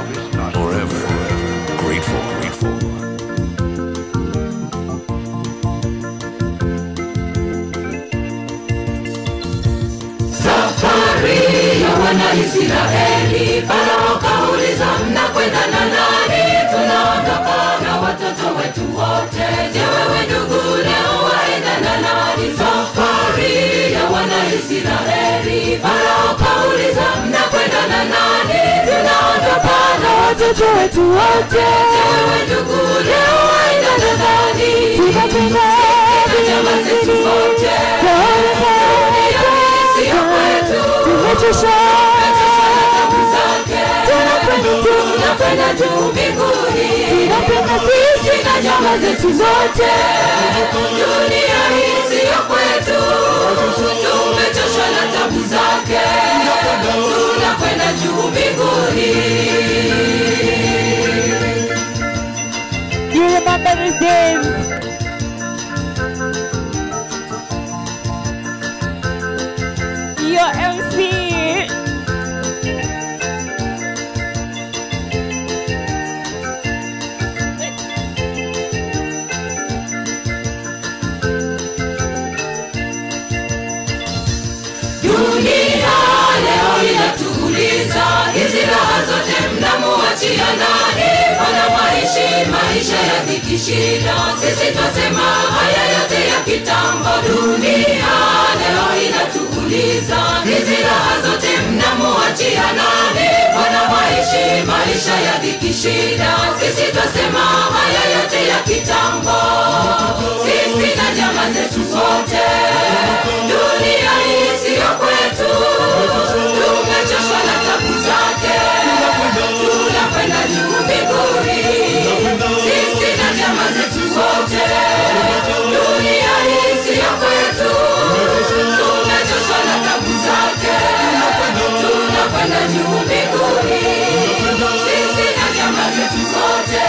of his nostrils. Forever grateful, grateful. Safari ya Wanaisraeli, Farao kauliza mnakwenda na nani? Tunaondoka na watoto wetu wote. Je, wewe ndugu leo waenda na nani? Safari ya Wanaisraeli, Farao kauliza mnakwenda na nani? Tunaondoka na watoto wetu wote. Je, wewe ndugu leo waenda na nani? Tunakwenda na jamaa zetu zote. Dunia hii siyo kwetu. Tumechoshwa na tabu zake. Tunakwenda juu mbinguni. Sisi na jamaa zetu zote. Dunia hii siyo kwetu. Tumechoshwa na tabu zake. Tunakwenda juu mbinguni. You remember these days? Your MC. Dunia leo inatuuliza, hizi raha zote mnamuachia nani? Mbona mwaishi maisha ya dhiki shida? Sisi twasema haya yote ya kitambo. Dunia leo inatuuliza, hizi raha zote mnamuachia nani? Mbona mwaishi maisha ya dhiki shida? Sisi twasema haya yote ya kitambo. Sisi na jamaa zetu zote, dunia hii siyo kwetu. Tumechoshwa na tabu zake, tunakwenda juu mbinguni. Sisi na jamaa zetu zote, dunia hii siyo kwetu. Tumechoshwa na tabu zake, tunakwenda juu mbinguni. Sisi na jamaa zetu zote,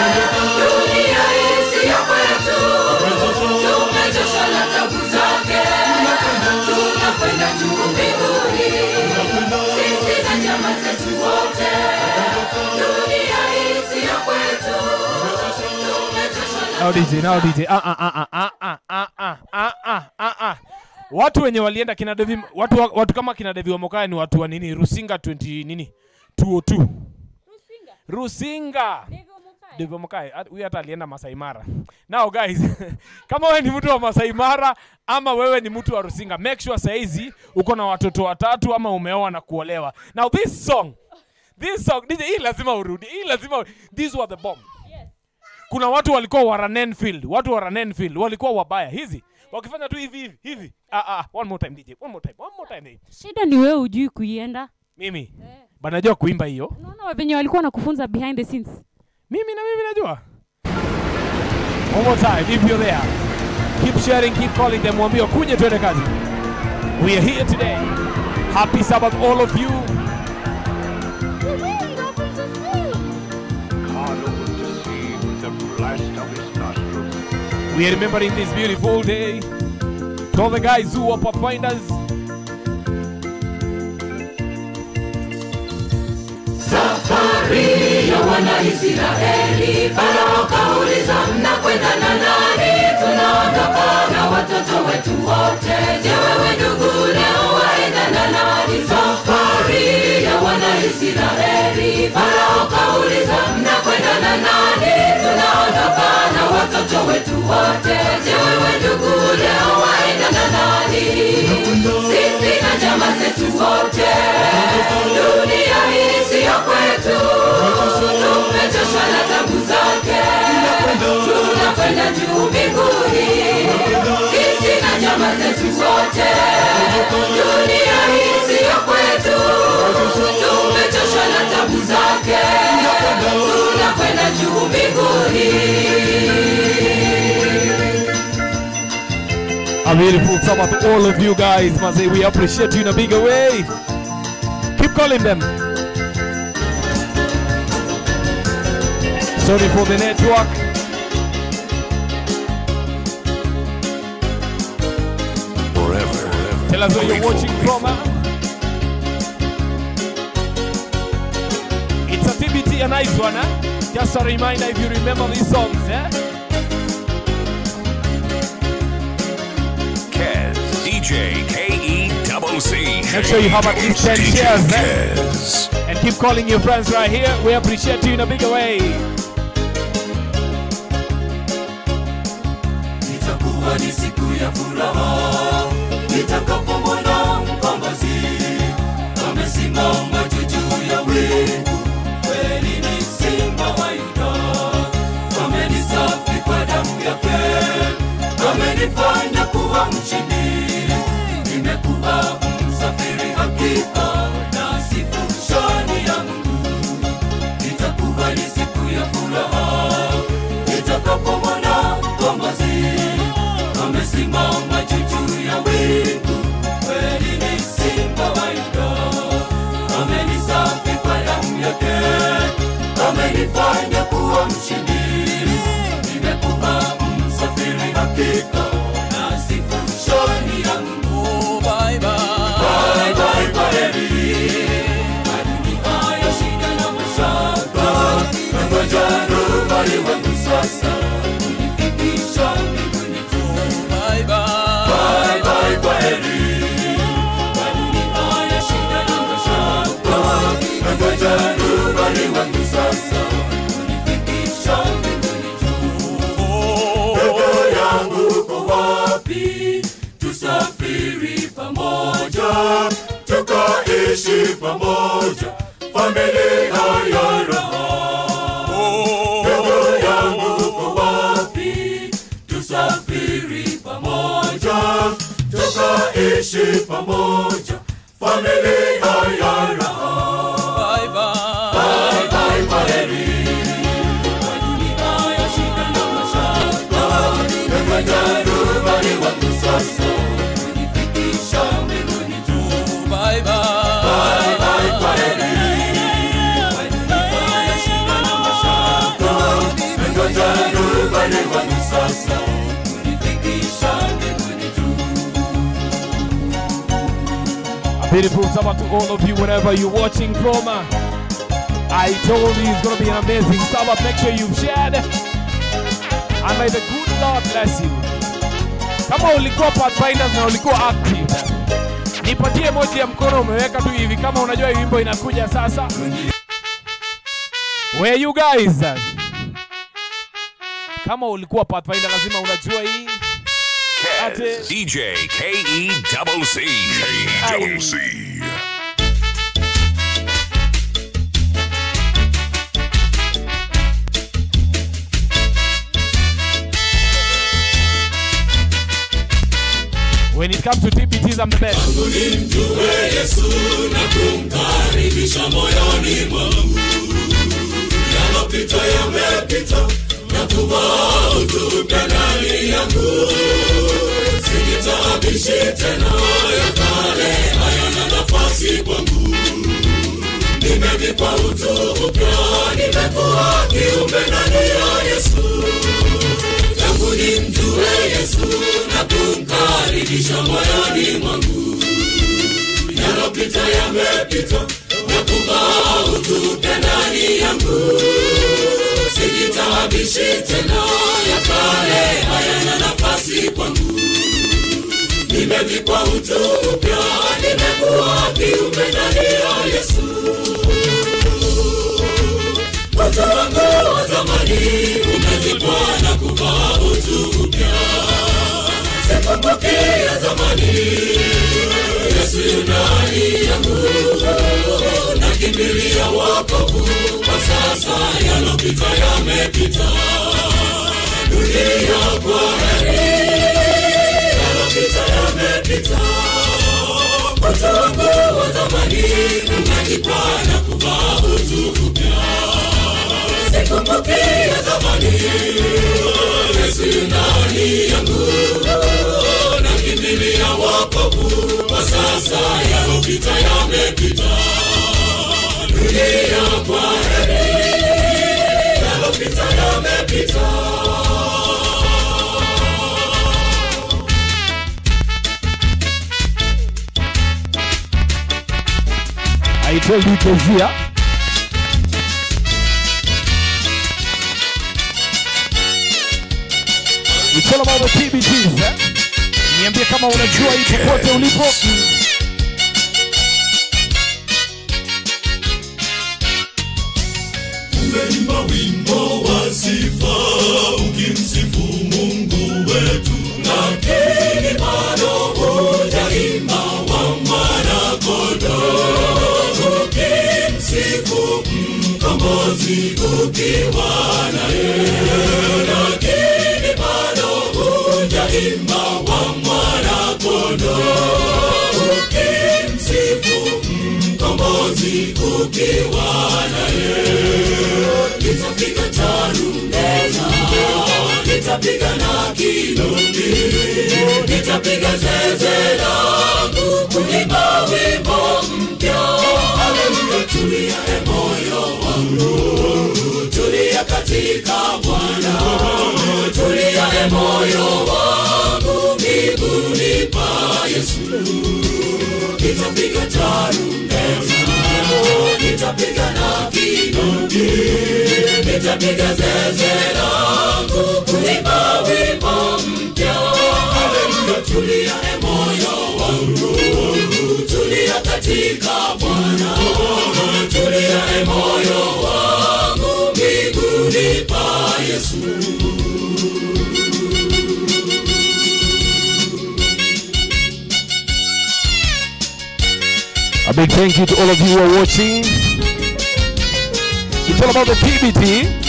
dunia hii siyo kwetu. Tumechoshwa na tabu zake, tunakwenda juu mbinguni. Sisi na jamaa zetu zote, dunia hii siyo kwetu. Tumechoshwa na Now DJ, now DJ. Ah ah ah ah ah ah ah ah ah ah ah. Watu wenye walienda kina Devi, watu wa- watu kama kina Devi Wamokaya ni watu wa nini? Rusinga 20 nini? 202. Rusinga. Devi Wamokaya at- huyu hata alienda Masai Mara. Now guys, kama wewe ni mtu wa Masai Mara ama wewe ni mtu wa Rusinga, make sure saizi uko na watoto watatu ama umeoa na kuolewa. Now this song, this song, DJ, hii lazima urudi. Hii lazima these were the bomb kuna watu walikuwa wa Ranenfield, watu wa Ranenfield walikuwa wabaya hizi wakifanya tu hivi hivi hivi. Ah, ah, one more time DJ, one more time, one more time. shida ni wewe ujui kuienda Mimi bana najua kuimba hiyo, unaona venye walikuwa nakufunza behind the scenes mimi na mimi najua. One more time, if you're there, keep sharing, keep calling them, mwambie kuje tuende kazi. We are here today. Happy Sabbath all of you. God opened the sea with the blast of his nostrils. We are remembering this beautiful day. To all the guys who are pathfinders, Safari ya Wanaisraeli, Farao kauliza mnakwenda na nani? Tunaondoka na watoto wetu wote. Je, wewe ndugu leo waenda na nani? Safari ya Wanaisraeli, Farao kauliza mnakwenda na nani? Tunaondoka na watoto wetu wote. Je, wewe ndugu leo waenda na nani? Sisi na jamaa zetu zote, dunia hii siyo kwetu. Tumechoshwa na tabu zake, tunakwenda juu mbinguni. Sisi na jamaa zetu zote, dunia hii siyo kwetu. Tumechoshwa na tabu zake, tunakwenda juu mbinguni. A beautiful Sabbath to all of you guys. Man, say we appreciate you in a bigger way. Keep calling them. Sorry for the network. Forever. Tell us where you're grateful, watching from. huh? It's a TBT a nice one, eh? Just a reminder if you remember these songs, eh? Kez, DJ K-E double C. Make sure you have at least 10 DJ shares, eh? Kez. And keep calling your friends right here. We appreciate you in a bigger way. itakuwa ni siku ya furaha nitakapomwona mkombozi amesimama juu juu ya wingu kweli ni simba wa yuda amenisafi kwa damu yake amenifanya kuwa mshindi nimekuwa msafiri hakika na sifu shani ya mungu itakuwa ni siku ya furaha nitakapomwona mkombozi amesimama juu juu ya wingu kweli ni simba wa yuda amenisafi kwa damu yake amenifanya kuwa mshindi nimekuwa msafiri hakika na sifu shani ya mungu bye bye bye kwa heri madunia ya shida na mashaka nangoja rubali wangu sasa kunifikisha mbinguni juu bye bye bye kwa heri madunia ya shida na mashaka nangoja rubali wangu sasa kunifikisha mbinguni juu Roho yangu uko wapi tusafiri pamoja tukaishi pamoja familia ya raha Roho yangu uko wapi tusafiri pamoja tukaishi pamoja familia ya raha bye bye bye kwa heri kwa dunia ya shida na mashaka nangoja rubani wangu sasa kunifikisha mbinguni juu bye bye bye kwa heri kwa dunia ya shida na mashaka nangoja rubani wangu sasa kunifikisha mbinguni juu A beautiful summer to all of you wherever you're watching from. uh, I told you it's going to be an amazing summer. Make sure you've shared. And may the good Lord bless you. Kama ulikuwa Pathfinders na ulikuwa active, nipatie moja ya mkono umeweka tu hivi kama unajua hii wimbo inakuja sasa. Where you guys? Kama ulikuwa Pathfinder lazima unajua hii. Ate. Kez, DJ K-E double C. K double C. When it comes to TPTs, I'm the best. nimjue Yesu na kumkaribisha moyoni mwangu. Yalopita yamepita na kuwa utupya ndani yangu. Sijitaabishi tena ya kale hayana nafasi kwangu. Nimevikwa utu upya, nimekuwa kiumbe ndani ya Yesu tangu nimjue Yesu na kumkaribisha moyoni mwangu. Yalopita yamepita na kuvaa utupya ndani yangu. Sijitaabishi tena, ya kale hayana nafasi kwangu. Nimevikwa utu upya, nimekuwa kiumbe ndani ya Yesu. Utu wangu wa zamani umezikwa na kuvaa utu upya. Sikumbuki ya zamani, Yesu yu ndani yangu. Nakimbilia wokovu, kwa sasa yalopita yamepita. Dunia kwa heri, yalopita yamepita. Utu wangu wa zamani umezikwa na kuvaa utu upya sikumbuki ya zamani. Yesu yu ndani yangu, nakimbilia wokovu, kwa sasa yalopita yamepita. Dunia kwa heri, yalopita yamepita. I told you Kezia. all about the TBTs, eh? Niambie kama unajua hii popote ulipo. Umeimba wimbo wa sifa ukimsifu Mungu wetu, lakini bado hujaimba wa mwana-kondoo ukimsifu mkombozi ukiwa naye, lakini bado hujaimba wa mwana-kondoo ukimsifu mkombozi ukiwa naye nitapiga tarumbeta, nitapiga na kinubi, nitapiga zeze langu kuimba wimbo mpya. Haleluya, tulia e moyo wangu, tulia katika Bwana, tulia e moyo wangu miguuni pa Yesu. Nitapiga tarumbeta, nitapiga na kinubi, nitapiga zeze langu kuimba wimbo mpya. Haleluya, tulia e moyo wangu, tulia katika Bwana, tulia e moyo wangu miguuni pa Yesu. A big thank you to all of you who are watching. It's all about the TBT.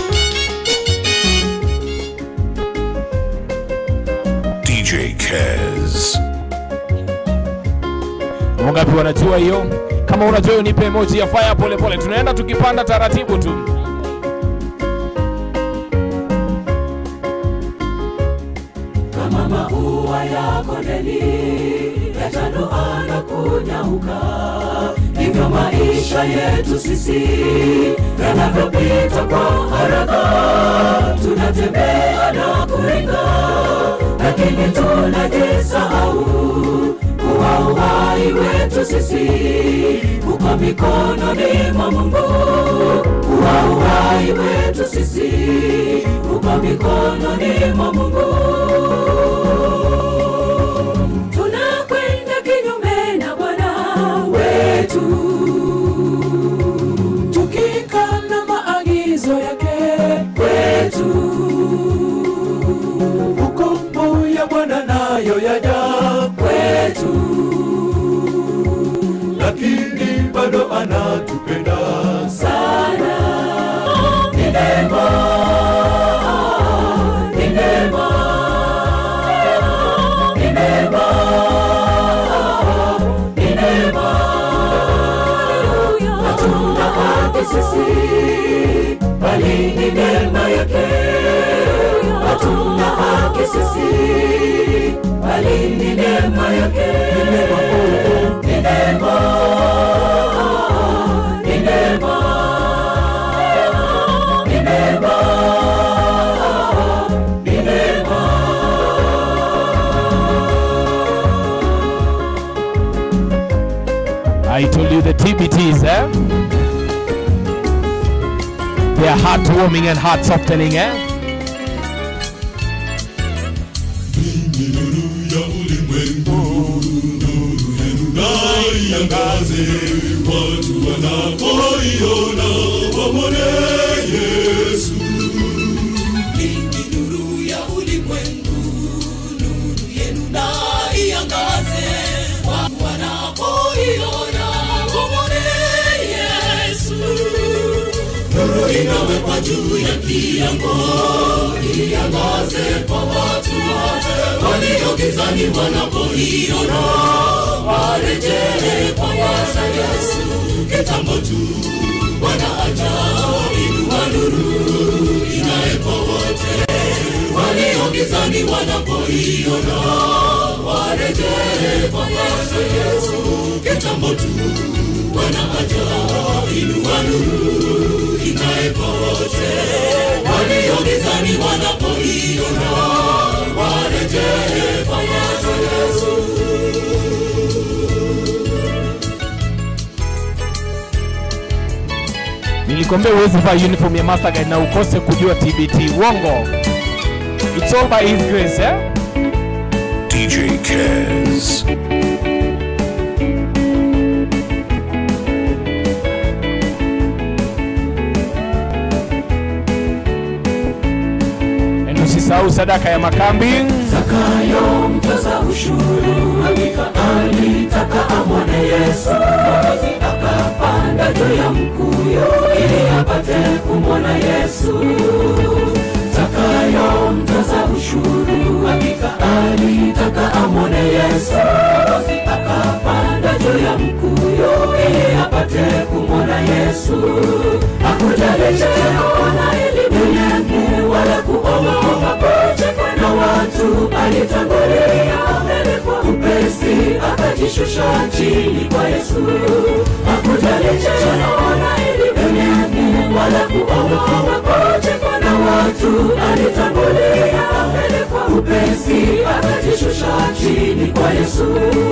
DJ Kez. Wangapi wanajua hiyo? Kama unajua hiyo, nipe emoji ya fire pole pole. Tunaenda tukipanda taratibu tu. kama maua ya kondeni yatanuka na kunyauka, ndivyo maisha yetu sisi yanavyopita kwa haraka. Tunatembea na kuringa, lakini tunajisahau kuwa uhai wetu sisi uko mikononi mwa Mungu. Kuwa uhai wetu sisi uko mikononi mwa Mungu tunakwenda kinyume na Bwana wetu, tukikana maagizo yake kwetu. Hukumu ya Bwana nayo yaja kwetu, lakini bado anatupenda sana. Ni neema, ni neema ni neema, ni neema. Hatuna haki sisi, bali ni neema yake. Hatuna haki sisi, bali ni neema yake. Ni neema, ni neema, ni neema, ni neema. I told you the TBTs, eh? They are heartwarming and heart softening, eh? Ni nuru ya ulimwengu, nuru yenu na iangaze, watu wanapoiona wamwone Yesu. Ninyi nuru ya ulimwengu, nuru yenu na iangaze, watu wanapoiona wamwone Yesu. Nuru inawekwa juu ya kiango, iangaze kwa watu wote walio gizani wanapoiona, warejee kwa Bwana Yesu kitambo tu. Bwana aja, inua nuru inaye kwa wote walio gizani wanapoiona, warejee kwa Bwana Yesu kitambo tu. Bwana aja, inua nuru inaye kwa wote walio gizani wanapoiona, warejee kwa Bwana Yesu. Nilikwambia uwezi vaa uniform ya Master Guide na ukose kujua TBT. Uongo. it's all by his grace eh? DJ Kez. And usisahau sadaka ya makambi Zakayo mtoza ushuru hakika alitaka amwone Yesu, Mwokozi akapanda juu ya mkuyu ili apate kumwona Yesu. Zakayo mtoza ushuru hakika alitaka amwone Yesu, Mwokozi akapanda juu ya mkuyu ili apate kumwona Yesu. Hakujali cheo na elimu yake wala kuogopa kuchekwa na watu, alitangulia mbele kwa upesi, akajishusha chini kwa Yesu. Hakujali cheo na elimu yake wala kuogopa kuchekwa na watu, alitangulia mbele kwa upesi, akajishusha chini kwa Yesu.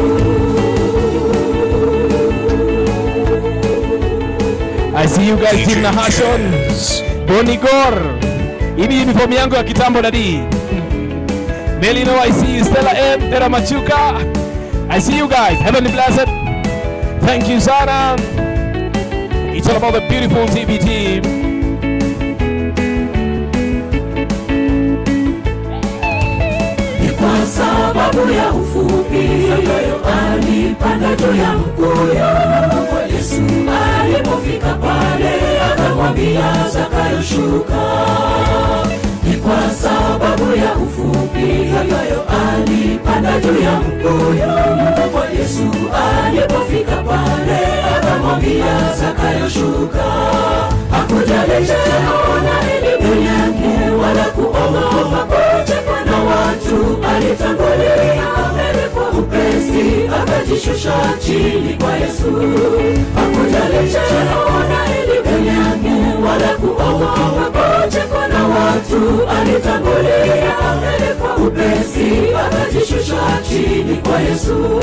I see you guys Jim na Hashon Kez. Boni Gor Hii uniform yangu ya kitambo dadi Melino I see you Stella M Tera Machuka I see you guys Heavenly Blessed Thank you sana It's all about the beautiful TV team ni kwa sababu ya ufupi Zakayo alipanda juu ya mkuyu kwa Yesu alipofika pale akamwambia Zakayo shuka ni kwa sababu ya ufupi Zakayo alipanda juu ya mkuyu kwa Yesu alipofika pale akamwambia Zakayo shuka hakujali cheo na elimu yake wala kuogopa kuchekwa na watu alitangulia mbele kwa upesi akajishusha chini kwa Yesu hakujali cheo na elimu yake wala kuogopa kuchekwa na watu alitangulia mbele kwa upesi akajishusha chini kwa Yesu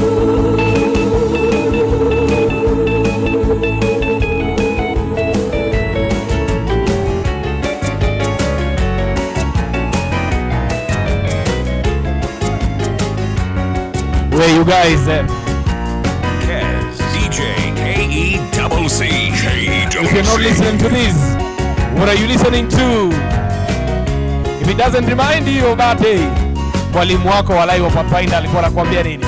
Where you guys eh? Kez. DJ K E double C. K E If double you're not listening to this What are you listening to If it doesn't remind you of that day Mwalimu wako walai wa Pathfinder alikuwa anakuambia nini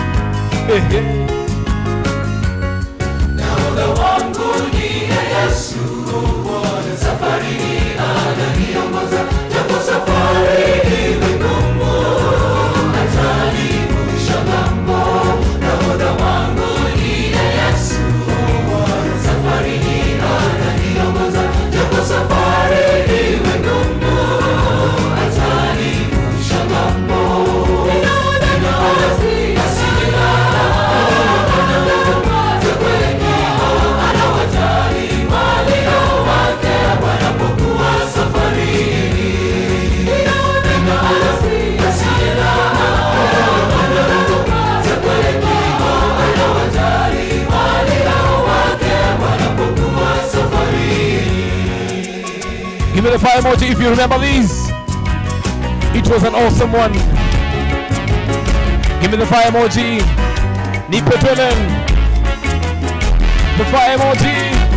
Give me the fire emoji if you remember these. It was an awesome one. Give me the fire emoji. Nipe twelen. The fire emoji.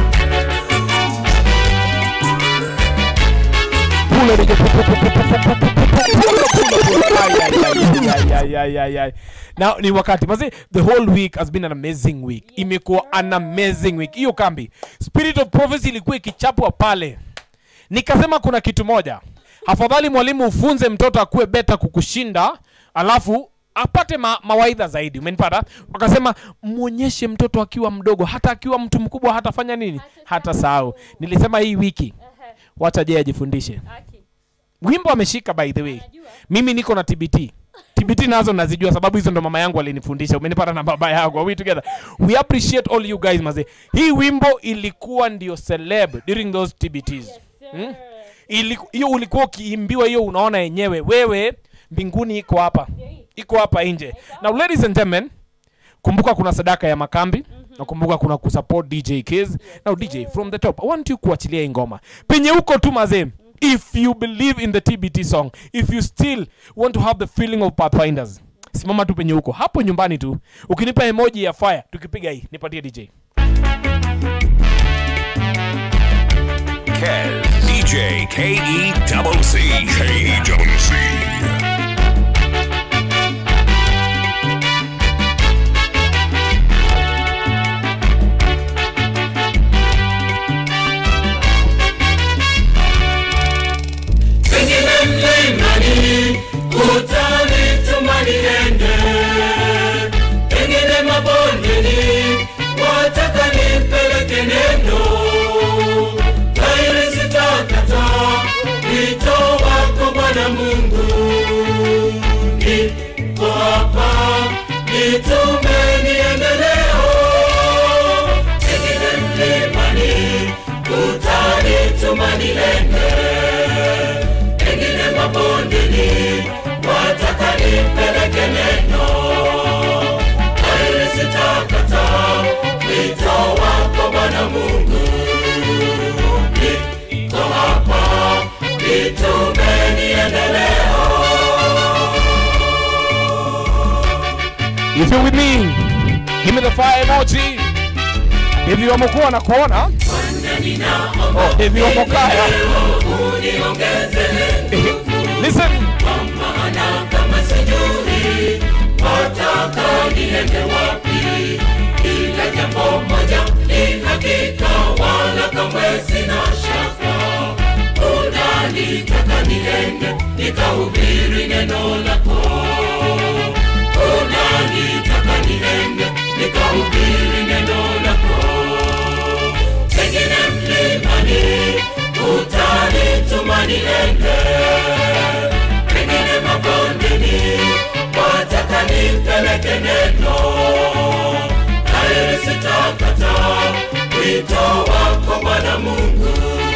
Pull it, nigga. Pull, pull, pull, pull, pull, pull, pull, pull, pull, pull, pull, pull. Ay, ay, ay, ay, ay, ay, ay. Now ni wakati mazi the whole week has been an amazing week imekuwa an amazing week hiyo kambi spirit of prophecy ilikuwa ikichapwa pale nikasema kuna kitu moja afadhali mwalimu ufunze mtoto akuwe beta kukushinda alafu apate ma, mawaidha zaidi umenipata wakasema mwonyeshe mtoto akiwa mdogo hata akiwa mtu mkubwa hatafanya nini hata sahau nilisema hii wiki wacha je ajifundishe wimbo ameshika by the way mimi niko na tbt tbt nazo nazijua sababu hizo ndo mama yangu alinifundisha umenipata na baba yangu Are we together we appreciate all you guys maze hii wimbo ilikuwa ndio celeb during those tbts hmm? Iliku- hiyo ulikuwa ukiimbiwa hiyo unaona yenyewe wewe mbinguni iko hapa iko hapa nje now ladies and gentlemen kumbuka kuna sadaka ya makambi na kumbuka kuna kusupport dj Kiz. now dj from the top i want you kuachilia hii ngoma penye huko tu mazee if you believe in the tbt song if you still want to have the feeling of pathfinders simama tu penye huko hapo nyumbani tu ukinipa emoji ya fire tukipiga hii nipatie dj Kez, DJ K E double C. K E double C. pengine mlimani utanituma niende pengine mabondeni wataka nipeleke neno laili sitakata wito wako bwana mungu niko hapa nitume niende leo pengine mlimani utanituma niende pengine mabondeni wataka nipeleke neno aili sitakata wito wako bwana mungu niko hapa nitume niendeleo if you're with me give me the fire emoji if you wamekuwa na kuona oh, if you wamokaya uniongeze listen maana kama sijui wataka niende wapi ila jambo moja ni hakika wala kamwe sina shaka unalitaka niende nikahubiri neno lako unalitaka niende nikahubiri neno lako pengine mlimani utanituma niende pengine mabondeni wataka nipeleke neno naili sitakata wito wako bwana mungu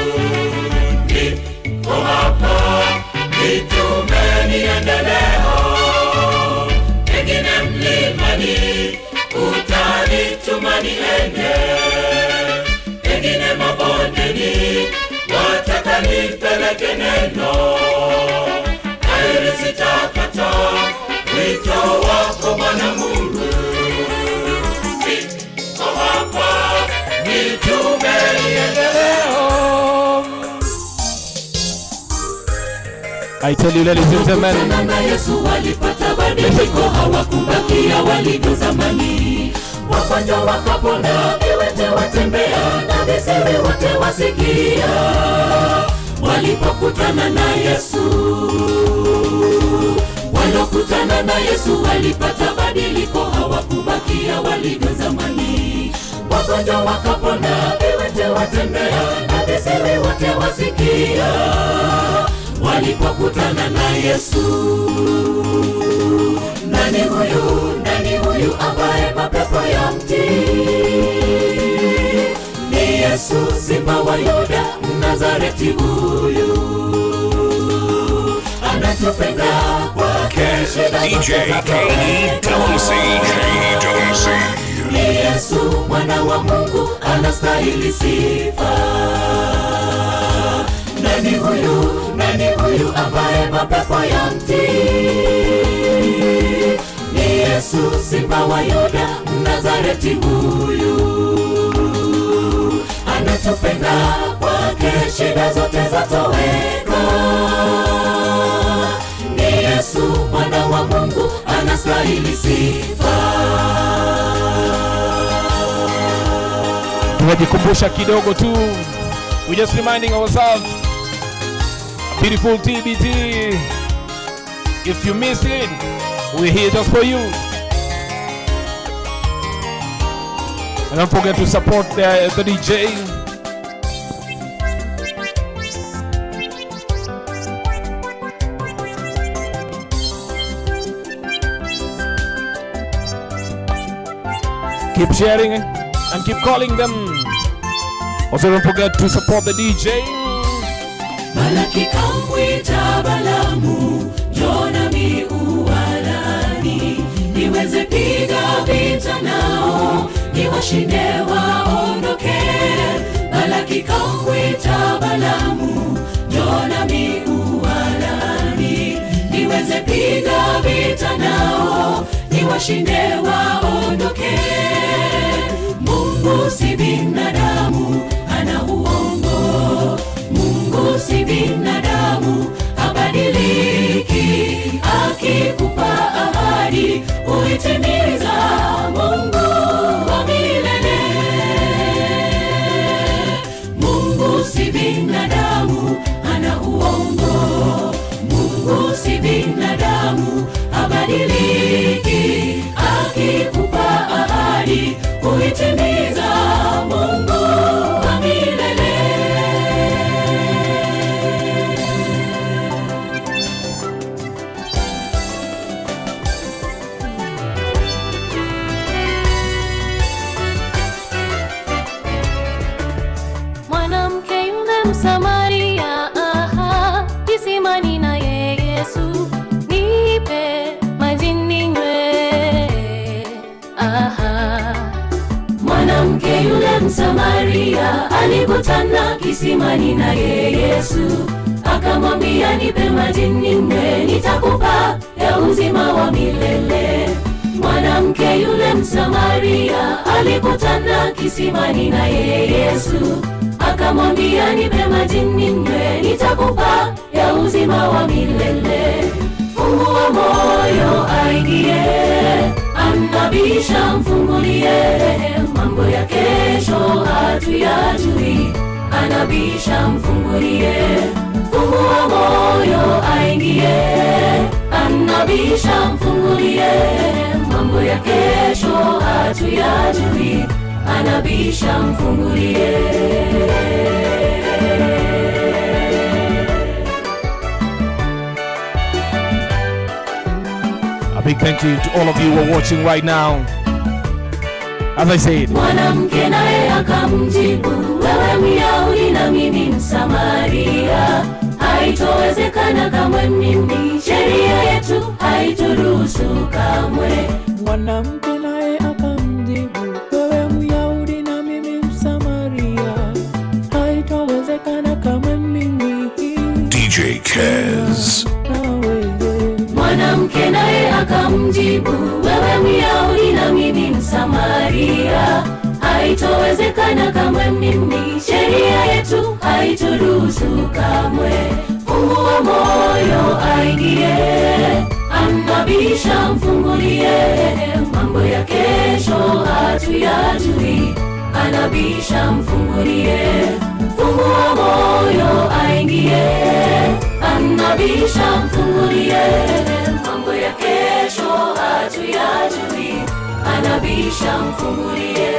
niko hapa nitume niendeleo pengine mlimani utanituma niende pengine mabondeni wataka nipeleke neno aili sitakata wito wako bwana mungu niko hapa nitume niendeleo i tell you ladies and gentlemen Kukutana na Yesu walipata badiliko, hawakubakia walivyo zamani. Wagonjwa wakapona, viwete watembea, na viziwi wote wasikia. Walipokutana na Yesu, walokutana na Yesu walipata badiliko, hawakubakia walivyo zamani. Wagonjwa wakapona, viwete watembea, na viziwi wote wasikia walipokutana na Yesu. Nani huyu, nani huyu ambaye mapepo ya mti? Ni Yesu, simba wa Yuda, Mnazareti huyu anatupenda kwake shida DJ zote za K E double C. K E double C. ni Yesu mwana wa Mungu anastahili sifa. Nani huyu, nani huyu ambaye mapepo ya mti? Ni Yesu simba wa Yuda, Mnazareti huyu anatupenda kwake shida zote zatoweka. Ni Yesu mwana wa Mungu anastahili sifa. tunajikumbusha kidogo tu we just reminding ourselves a beautiful tbt if you miss it we're here just for you and don't forget to support the, the dj keep sharing and keep calling them also don't forget to support the dj Malaki kamwita Balamu, Jona miualani, niweze piga vita nao, niwashinde waondoke. Malaki kamwita Balamu, Jona vita nao ni washinde waondoke mungu si binadamu ana uongo mungu si binadamu habadiliki akikupa ahadi uitimiza mungu wa milele mungu si binadamu ana uongo mungu si binadamu habadiliki akikupa ahadi uitimiza mungu wa milele mwanamke yule msamaria aha, kisimani naye yesu nipe maji ninywe aha. mwanamke yule msamaria alikutana kisimani naye yesu akamwambia nipe maji ninywe nitakupa ya uzima wa milele mwanamke yule msamaria alikutana kisimani naye yesu akamwambia nipe maji ninywe nitakupa ya uzima wa milele fungua moyo aingie anabisha mfungulie mambo ya kesho hatuyajui anabisha mfungulie fungua moyo aingie anabisha mfungulie mambo ya kesho hatuyajui anabisha mfungulie A big thank you to all of you who are watching right now. As I said, mwanamke naye akamjibu wewe myahudi na mimi msamaria haitowezekana kamwe mimi sheria yetu haituruhusu kamwe mwanamke naye akamjibu wewe myahudi na mimi msamaria haitawezekana kama mimi DJ Kez. nawe mwanamke naye akamjibu wewe myahudi na mimi msamaria haitowezekana kamwe mimi sheria yetu haituruhusu kamwe fungua moyo aingie anabisha mfungulie mambo ya kesho hatuyajui anabisha mfungulie fungua moyo aingie anabisha mfungulie mambo ya kesho hatuyajui anabisha mfungulie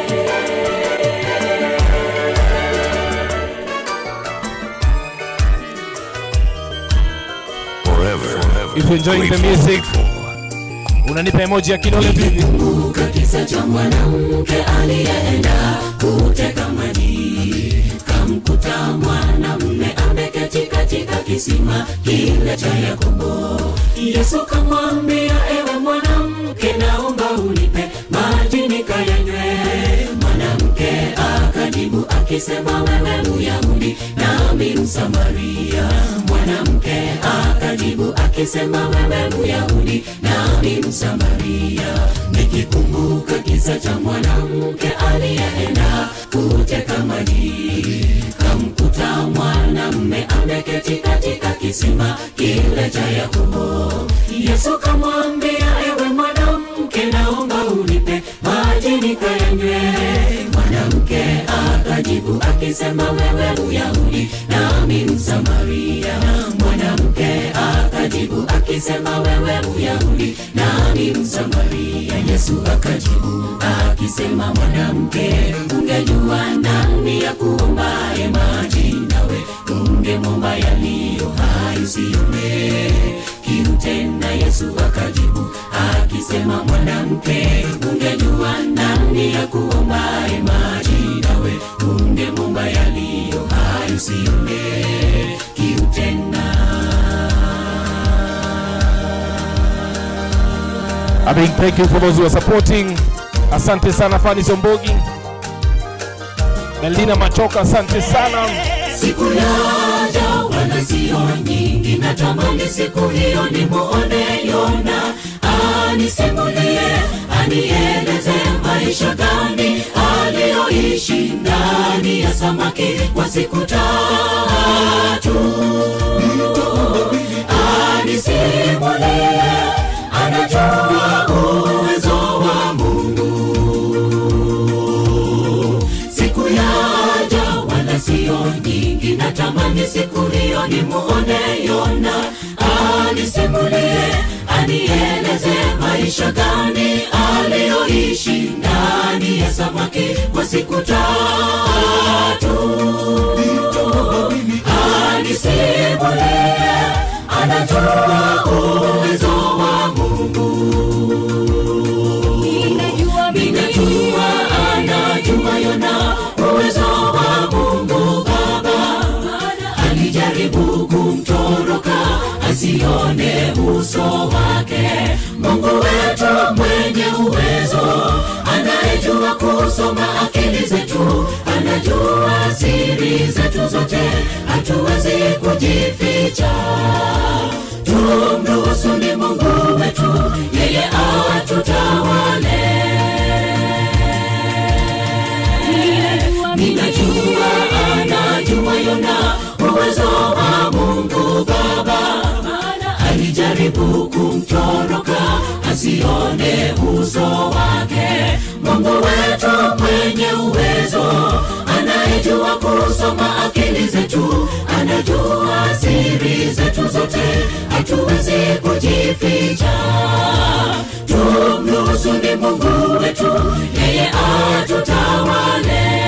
Forever. if you're enjoying the music, unanipa emoji ya kidole mbili. kumbuka kisa cha mwanamke aliyeenda kuteka maji kamkuta mwanamume ameketi katika kisima kile cha yakobo yesu kamwambia ewe mwanamke naomba unipe maji nikayanywe mwanamke akajibu akisema wewe myahudi nami msamaria mwanamke akajibu akisema wewe myahudi nami msamaria nikikumbuka kisa cha mwanamke aliyeenda kuteka maji kamkuta mwanamme ameketi katika kisima kile cha yakobo yesu kamwambia ewe mwanamke naomba unipe maji nikayanywe mwanamke akajibu akisema wewe myahudi nami msamaria mwanamke akajibu akisema wewe myahudi nami msamaria yesu akajibu akisema mwanamke ungejua nani ya kuombaye maji nawe ungemwomba yaliyo hai usione kiu tena yesu akajibu akisema mwanamke ungejua nani ya kuombaye maji nawe ungemwomba yaliyo hai usione kiu tena A big thank you for those who are supporting. Asante sana Fani Sombogi. Melina Machoka, asante sana. siku yaja wala sio nyingi natamani siku hiyo nimuone Yona anisimulie, anieleze maisha gani aliyoishi ndani ya samaki kwa siku tatu. Anisimulie, anajua uwezo wa Mungu. Siku yaja wala sio nyingi, natamani siku hiyo nimuone Yona anisimulie, anieleze maisha gani aliyoishi ndani ya samaki kwa siku tatu. Anisimulie, anajua uwezo wa Mungu. Ninajua anajua Yona uwezo wa Mungu Baba, alijaribu kumtoroka asione uso wake. Mungu wetu mwenye uwezo, anayejua kusoma akili zetu, anajua siri zetu zote, hatuwezi kujificha. Tumruhusu ni Mungu wetu, yeye atutawale. Ninajua anajua Yona uwezo wa Mungu Baba, alijaribu kumtoroka asione uso wake. Mungu wetu mwenye uwezo, anayejua kusoma akili zetu, anajua siri zetu zote, hatuwezi kujificha. Tumruhusu ni Mungu wetu, yeye atutawale.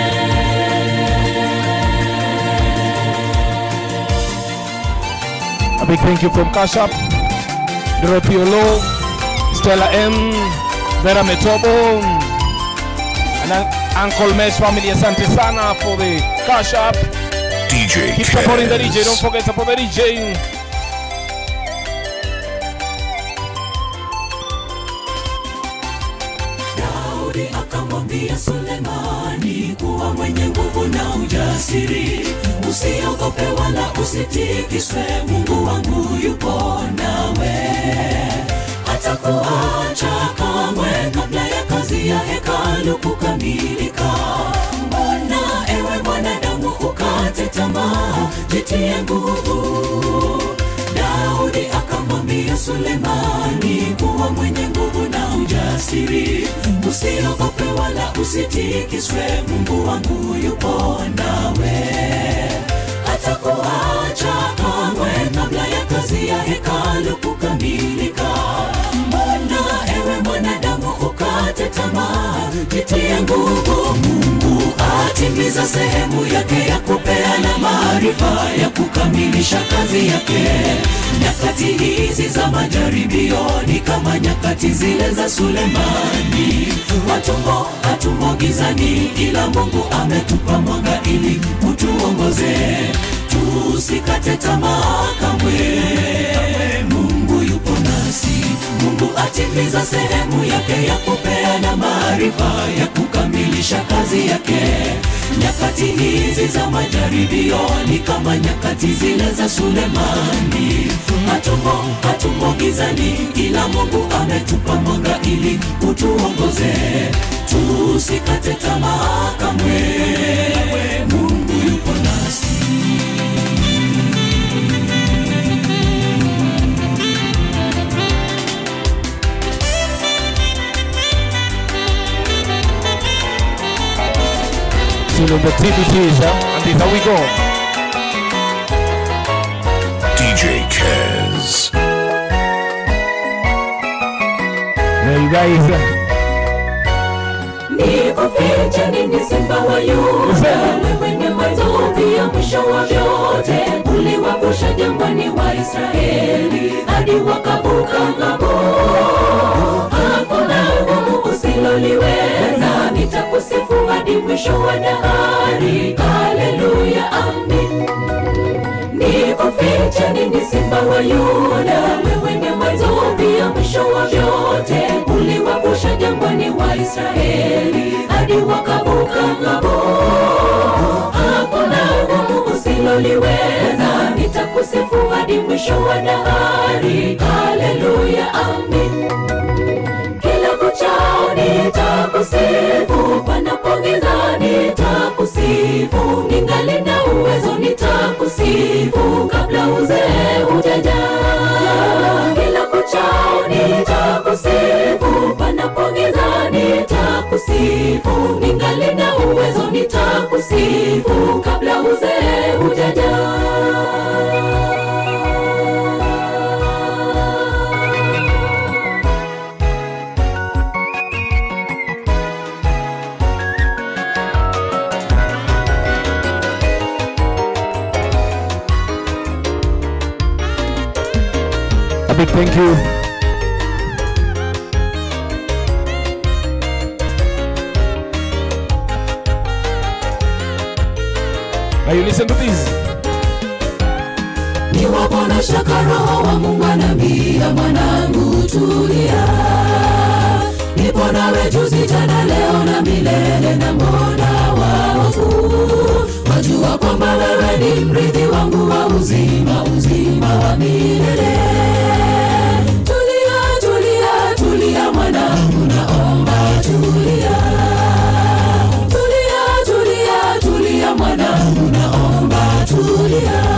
A big thank you from Cash App, Doropiolo, Stella M, Vera Metobo, and Un- Uncle Mesh family. Asante sana for the Cash App. DJ Keep supporting the DJ. Don't Kez. forget support the DJ. Daudi akamwambia Sulemani kuwa mwenye nguvu na ujasiri, usiogope wala usitikiswe, Mungu wangu yupo nawe, hatakuacha kamwe kabla ya kazi ya hekalu kukamilika. Mbona ewe mwanadamu ukate tamaa, jitie nguvu. Daudi akamwambia Sulemani kuwa mwenye nguvu na ujasiri, usiogope wala usitikiswe, Mungu wangu yupo nawe, hatakuacha kamwe kabla ya kazi ya hekalu kukamilika. Mbona ewe mwanadamu ukate tamaa, jitie nguvu. Mungu atimiza sehemu yake ya kupeana maarifa ya kukamilisha kazi yake. Nyakati hizi za majaribio ni kama nyakati zile za Sulemani. Hatumo hatumo gizani, ila Mungu ametupa mwanga ili utuongoze, tusikate tamaa kamwe. Mungu yupo nasi, Mungu atimiza sehemu yake ya kupeana maarifa ya kukamilisha kazi yake. Nyakati hizi za majaribio ni kama nyakati zile za Sulemani. Hatumo hatumo gizani, ila Mungu ametupa mwanga ili utuongoze, tusikate tamaa kamwe. Mungu yupo nasi. Still on the TBTs, huh? and this how we go. DJ Kez. There you guys. uh, Nikufiche nini simba wa Yuda? Wewe ni mwanzo pia mwisho wa vyote. Uliwavusha jangwani wa Israeli hadi wakavuka ng'ambo. Hakuna gumu usiloliweza, nitakusifu hadi mwisho wa dahari. Haleluya, amin. Nikufiche nini simba wa Yuda? Wewe ni mwanzo pia mwisho wa vyote. Uliwavusha jangwani wa Israeli hadi wakavuka ng'ambo. Hakuna gumu usiloliweza, nitakusifu hadi mwisho mwisho wa dahari haleluya amin kila kuchao nitakusifu panapogiza nitakusifu ningali na uwezo nitakusifu kabla uzee hujaja kila kuchao nitakusifu panapogiza nitakusifu ningali na uwezo nitakusifu kabla uzee hujaja A big thank you. Now you listen to this. niwapo na shaka roho wa mungu anambia mwanangu tulia nipo nawe juzi jana leo na milele na mbona waofu wajua kwamba wewe ni mrithi wangu wa uzima uzima wa milele tulia tulia tulia mwanangu naomba tulia tulia tulia tulia mwanangu naomba tulia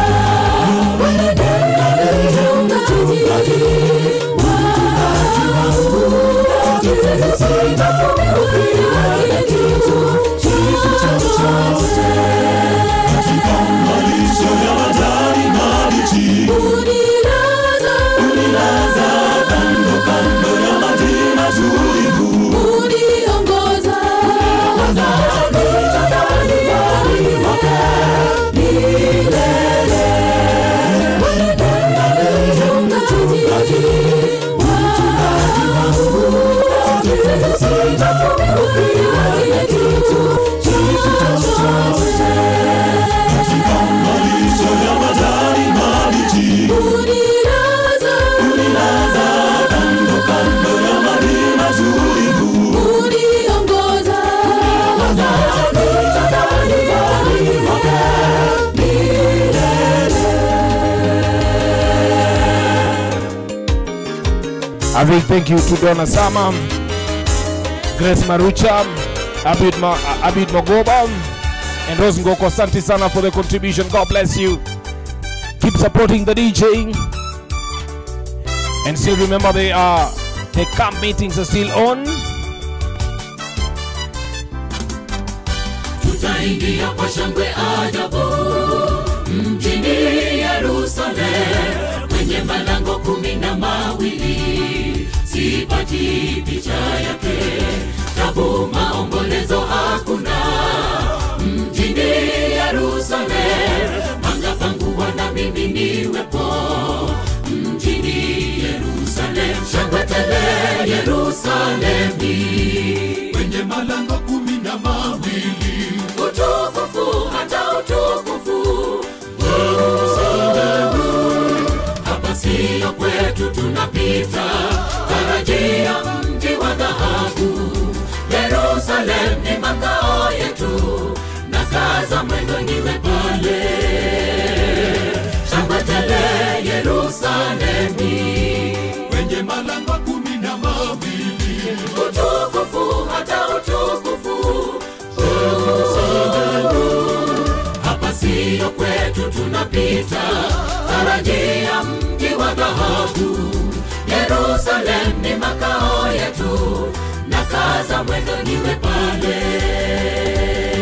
A big thank you to Donna Sama, Grace Marucha, Abid, Ma, Abid Mogoba, and Rose Ngoko. Asante sana for the contribution. God bless you. Keep supporting the DJ. And still remember they are the camp meetings are still on. tutaingia kwa shangwe ajabu mjini Yerusalemu kwenye malango kumi na mawili sipati picha yake tabu maombolezo hakuna mjini Yerusalemu manga pangu wana mimi niwepo mjini Yerusalemu shangwe tele Yerusalemi kwenye malango kumi na mawili utukufu hata utukufu Yerusalemu hapa siyo kwetu tunapita tarajia mji wa dhahabu Yerusalemu ni makao yetu na kaza mwendo niwe pale shangwe tele Yerusalemi kwenye malango kumi na mawili utukufu hata utukufu Yerusalemu hapa siyo kwetu tunapita tarajia mji wa dhahabu Yerusalemu ni makao yetu na kaza mwendo niwe pale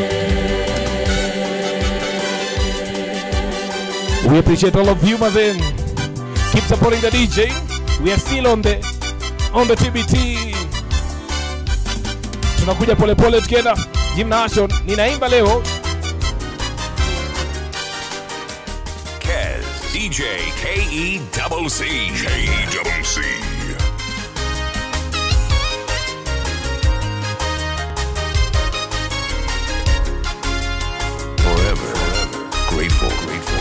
We appreciate all of you, Mazen. Keep supporting the DJ. We are still on the on the TBT. Tunakuja polepole tukienda gymnasium. Ninaimba leo Kez, DJ KE double C. KE double C. Forever, grateful, grateful.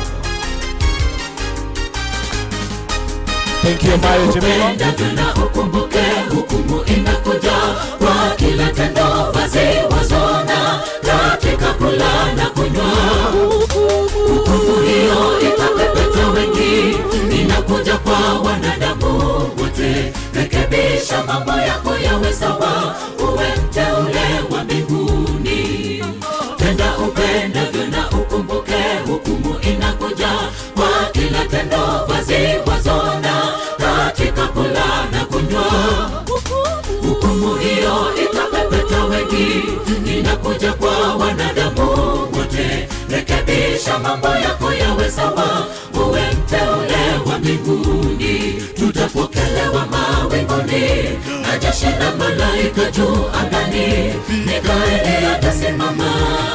Thank you, Mayo Jemima. Penda tena ukumbuke hukumu inakuja kwa kila tendo basi wazona katika kula na kunywa hukumu hiyo itapepeta wengi mambo yako yawe sawa uwe mteule wa mbinguni tutapokelewa mawinguni na jeshi la malaika juu angani mikaeli atasimama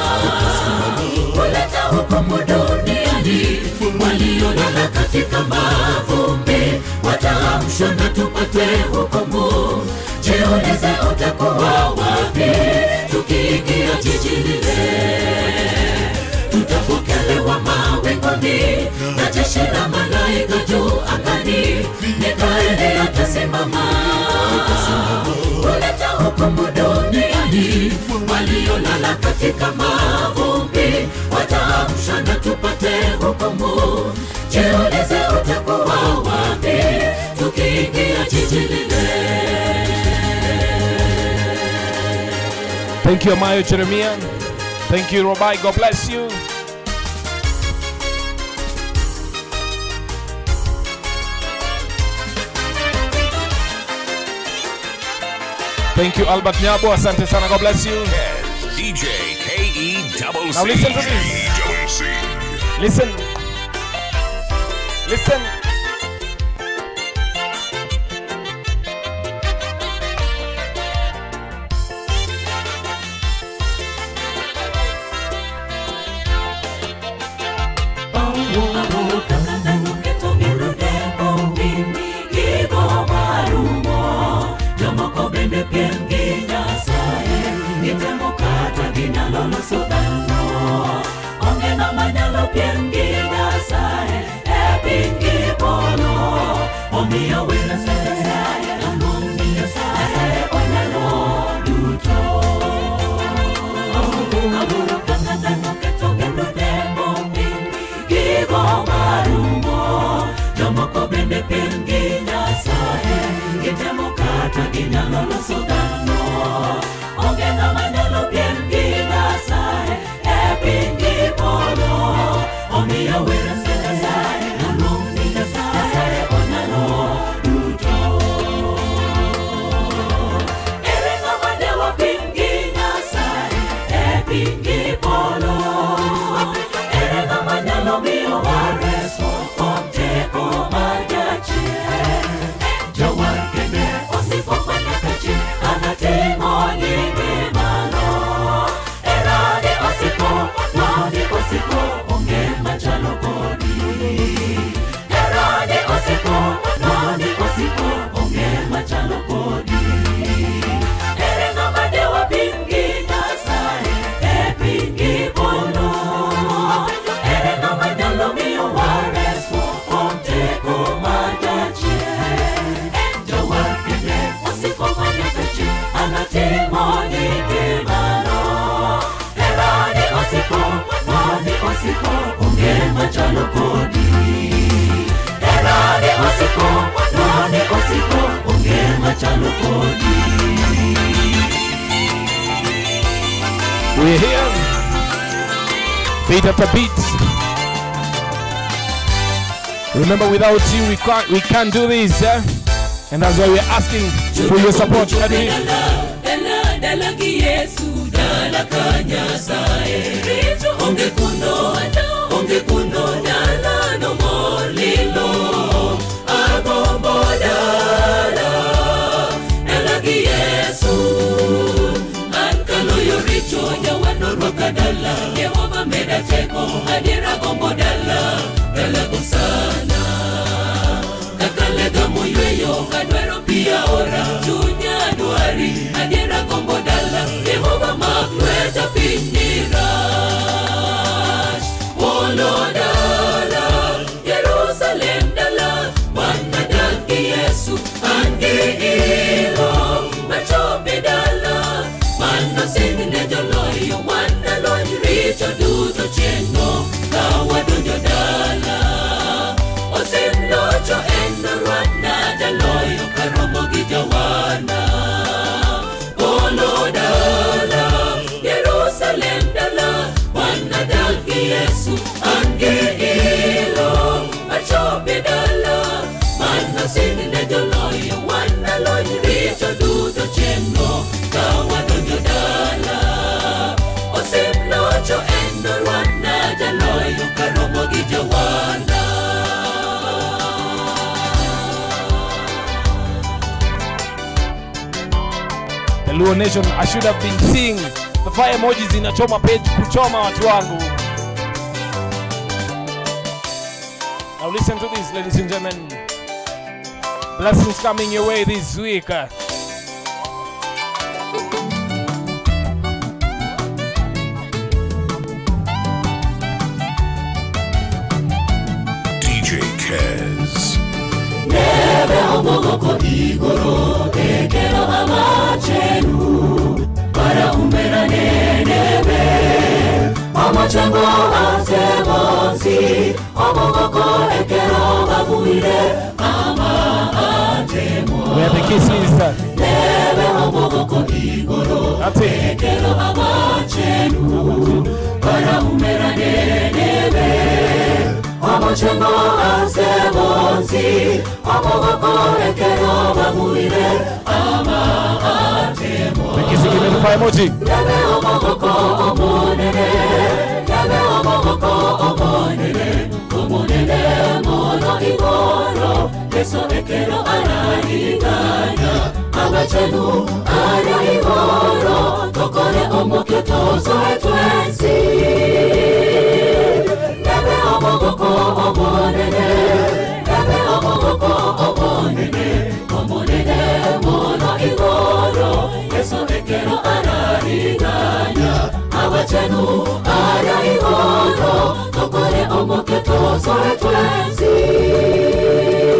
kuleta hukumu duniani waliolala katika mavumbi wataamshwa na tupate hukumu jiulize utakuwa wapi tukiingia jiji lile tutapokelewa mawinguni na jeshi la malaika juu angani mikaeli atasimama kuleta hukumu duniani waliolala katika mavumbi wataamshwa na tupate hukumu jiulize utakuwa wapi tukiingia jiji lile Thank you, Amayo Jeremiah. Thank you, Robai. God bless you. Thank you, Albert Nyabo. Asante sana. God bless you. Kez, DJ KE double Now C. listen to this. Double C. Listen. Listen. Jomoko bende pengi nyasaye Gitemo kata ginyalo loso dhano Onge ng'ama nyalo piem gi nyasaye E piny gi polo Omiyo wera se nyasaye Noluong ni nyasaye onyalo duto Ere ng'ama ne wapim gi nyasaye E piny gi polo Ere ng'ama nyalo miyo wareswa Kuom teko mar jachien Jawar kende osiko manyaka chi Anatimo nyinge malo Erade osiko, nade osiko Onge machalo kodi Erade osiko, nade osiko Onge machalo kodi Ere ng'ama dewa piny gi Nyasaye E piny gi polo Ere ng'ama nyalo miyo wareswa Kuom teko mar jachien Jawar kende osiko manyaka chi Anatimo nyinge malo Herane osiko, nade osiko Onge machalo kodi Herane osiko, nade osiko Onge machalo kodi We're here. Beat after beat. Remember, without you, we can't we can't do this. Eh? And that's why we're asking for your support. Let me- Dala, dala gi Yesu, dala ka Nyasaye. Richo onge kuno, onge kuno, dala no molilo. Agombo dala, dala gi Yesu. An kaloyo richo, jawano rwaka dala. Jehova meda teko, adiera gombo dala, dala go sana. Kakalega moyweyo, kadwaro pia ora, chunya dwari, adiera gombo dala, Jehova mak lweta piny nirach. Polo dala, Jerusalem dala, wan nadak gi Yesu, an gi ilo, machope dala, mano sing ne joloyo, wan nalony richo duto chieng'no, ka wadonjo dala. Luo Nation, I should have been seeing the fire emojis inachoma page kuchoma watu wangu. Now listen to this, ladies and gentlemen. Blessings coming your way this week. DJ Kez. nebe omogoko igoro ekero amachenu para umerane nebe amachengo ase bonsi omogoko ekero babuire ama atemo Where the kisses. nebe omogoko igoro That's it. ekero amachenu para umerane nebe amachengo ase bonsi omogoko ekero babuire ama atemo The kissing, give me the fire emoji. Yabe omogoko omonene Yabe omogoko omonene Omonene mono igoro Yeso ekero arahiganya Abachenu ara igoro Tokore omoke tozo etwensi Yabe omogoko omonene Yabe omogoko omonene Omonene mono igoro Yeso ekero arahiganya Abachenu ara igoro Tokore omoke tozo etwensi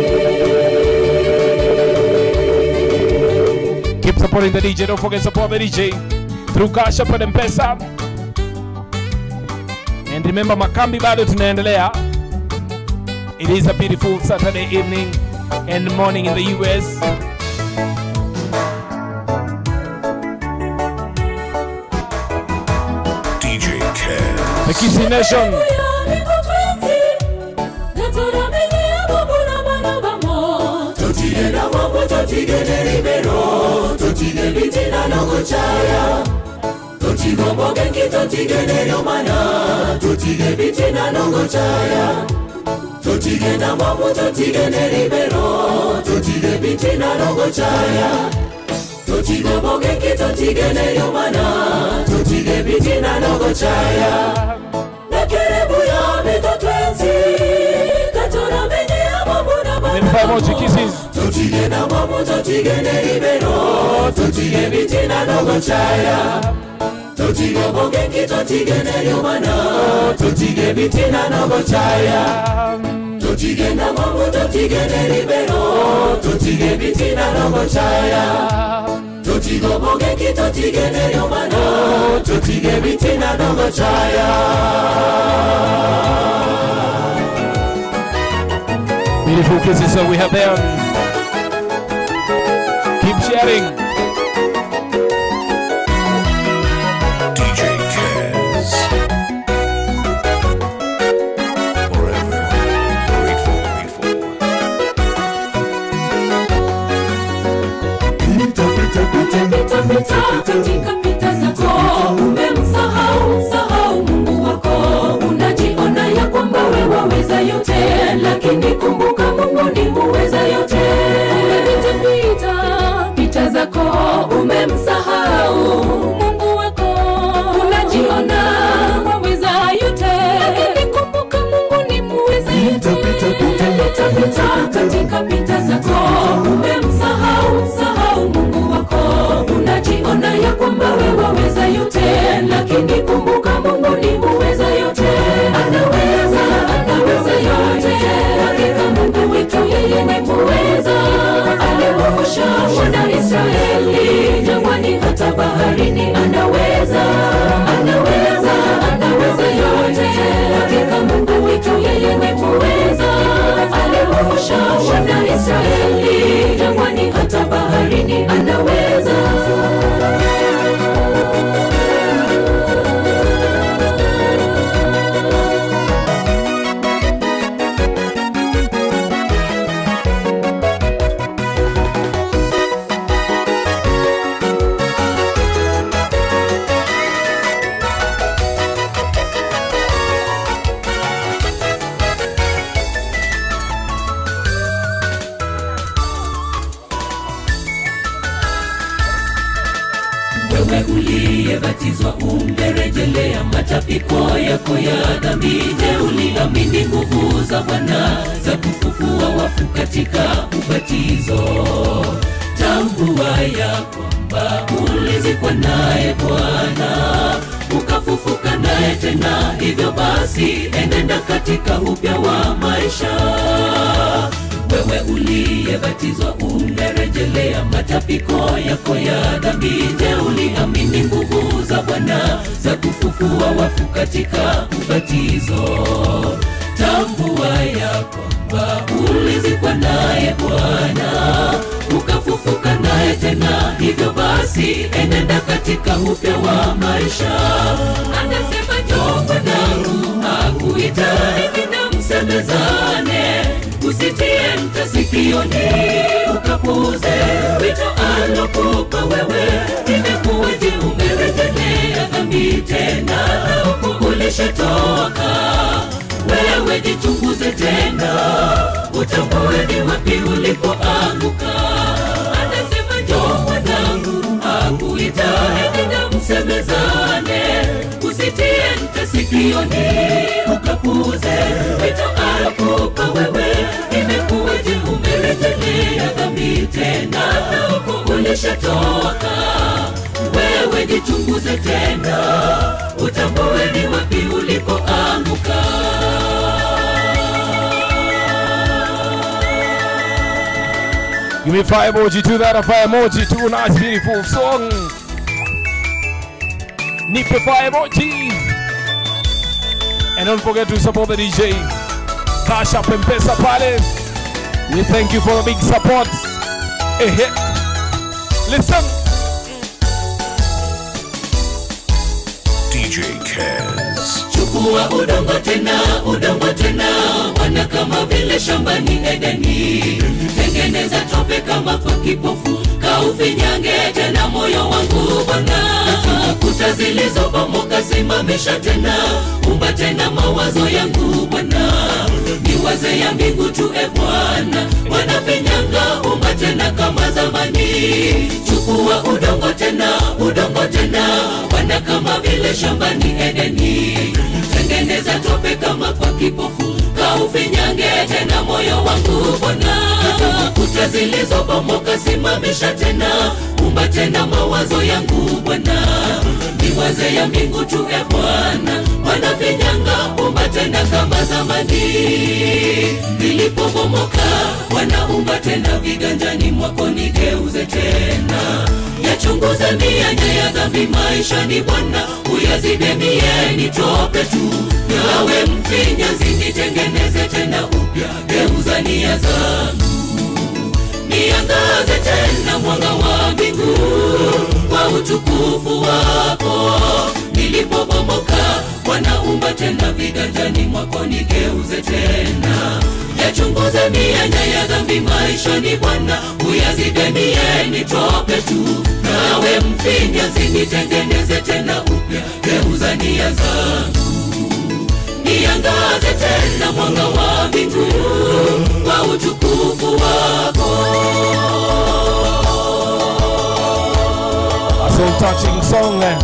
Keep supporting the DJ. Don't forget support the DJ through Cash App and M-Pesa. And remember Makambi bado tunaendelea. It is a beautiful Saturday evening and morning in the US. DJ Kez. The Kissy Nation. totigenda mwambo totigende libero totige bitina nokucaya totigombogenki totigende lyomana totige bitina nokucaya totigenda mwambo totigende libero totige bitina nokucaya totigombogenki totigende lyomana totige bitina nokucaya lekerebuya bitotwensi katoramenye amamuna Give me the fire emoji. Kisses. totigenda mwamu totigende libero totige bitina nogochaya totige bogenki totigende lyomana totige bitina nogochaya totigenda mwamu totigende libero totige bitina nogochaya totige bogenki totigende lyomana totige bitina nogochaya Beautiful kisses so we have them. Keep sharing. DJ Kez. Forever grateful, grateful. Pita katika pita zako, umemsahau msahau Mungu wako. Unajiona ya kwamba wewe waweza yote, lakini kumbuka Mungu ni muweza yote. Umepita pita pita zako, umemsahau Mungu wako. Unajiona waweza yote, lakini kumbuka Mungu ni muweza yote. Pita pita katika pita zako, umemsahau msahau Mungu wako. Unajiona ya kwamba wewe waweza yote, lakini kumbuka Mungu ni muweza yote. Anaweza, anaweza yote. Hakika Mungu wetu yeye ni muweza. Aliwaosha wana Israeli jangwani, hata baharini anaweza, anaweza, anaweza yote. Hakika Mungu wetu yeye ni muweza. Aliwaosha wana Israeli jangwani uliyebatizwa ungerejelea matapiko yako ya dhambi je uliamini nguvu za bwana za kufufua wafu katika ubatizo tambua ya kwamba ulizikwa naye bwana ukafufuka naye tena hivyo basi enenda katika upya wa maisha wewe uliyebatizwa ungerejelea matapiko yako ya dhambi je uliamini nguvu za bwana za kufufua wafu katika ubatizo tambua ya kwamba ulizikwa naye bwana ukafufuka naye tena hivyo basi enenda katika upya wa maisha anasema njoo mwanangu akuita hivi na msemezane usitie mta sikioni ukapuze wito alokupa wewe imekuwaje umerejelea dhambi tena na huku ulishatoka wewe jichunguze tena utambue ni wapi ulipoanguka anasema njoo mwanangu akuita hivi na msemezane usitie mta sikioni ukapuze wito alokupa wewe imekuwaje umerejelea dhambi tena na huku ulishatoka wewe jichunguze tena utambue ni wapi ulipoanguka Give me fire emoji to that, a fire emoji to a nice beautiful song. Nipe fire emoji. And don't forget to support the DJ. Cash up and pesa pale. We thank you for the big support. Eh, eh. Listen. DJ Kez. chukua udongo tena udongo tena wana kama vile shambani edeni tengeneza tope kama kwa kipofu kaufinyange tena moyo wangu bwana kuta zilizobomoka simamisha tena umba tena mawazo yangu bwana niwaze ya mbingu tu e bwana wanafinyanga umba tena kama zamani chukua udongo tena udongo tena wana kama vile shambani edeni tengeneza tope kama kwa kipofu kaufinyange tena moyo wangu bwana kuta zilizobomoka simamisha tena umba tena mawazo yangu bwana niwaze ya mbingu tu e bwana wanafinyanga umba tena kama zamani nilipobomoka wanaumba tena viganjani mwako nigeuze tena yachunguze mianya ya dhambi maishani bwana uyazibe mieni tope tu nawe mfinyanzi nitengeneze tena upya geuza nia zangu niangaze tena mwanga wa mbingu kwa utukufu wako nilipobomoka wanaumba tena viganjani mwako nigeuze tena yachunguze mianya ya dhambi maishani bwana uyazibe mieni tope tu nawe mfinyanzi nitengeneze tena upya geuza nia zangu niangaze tena mwanga wa mbingu kwa utukufu wako That's a touching song. eh.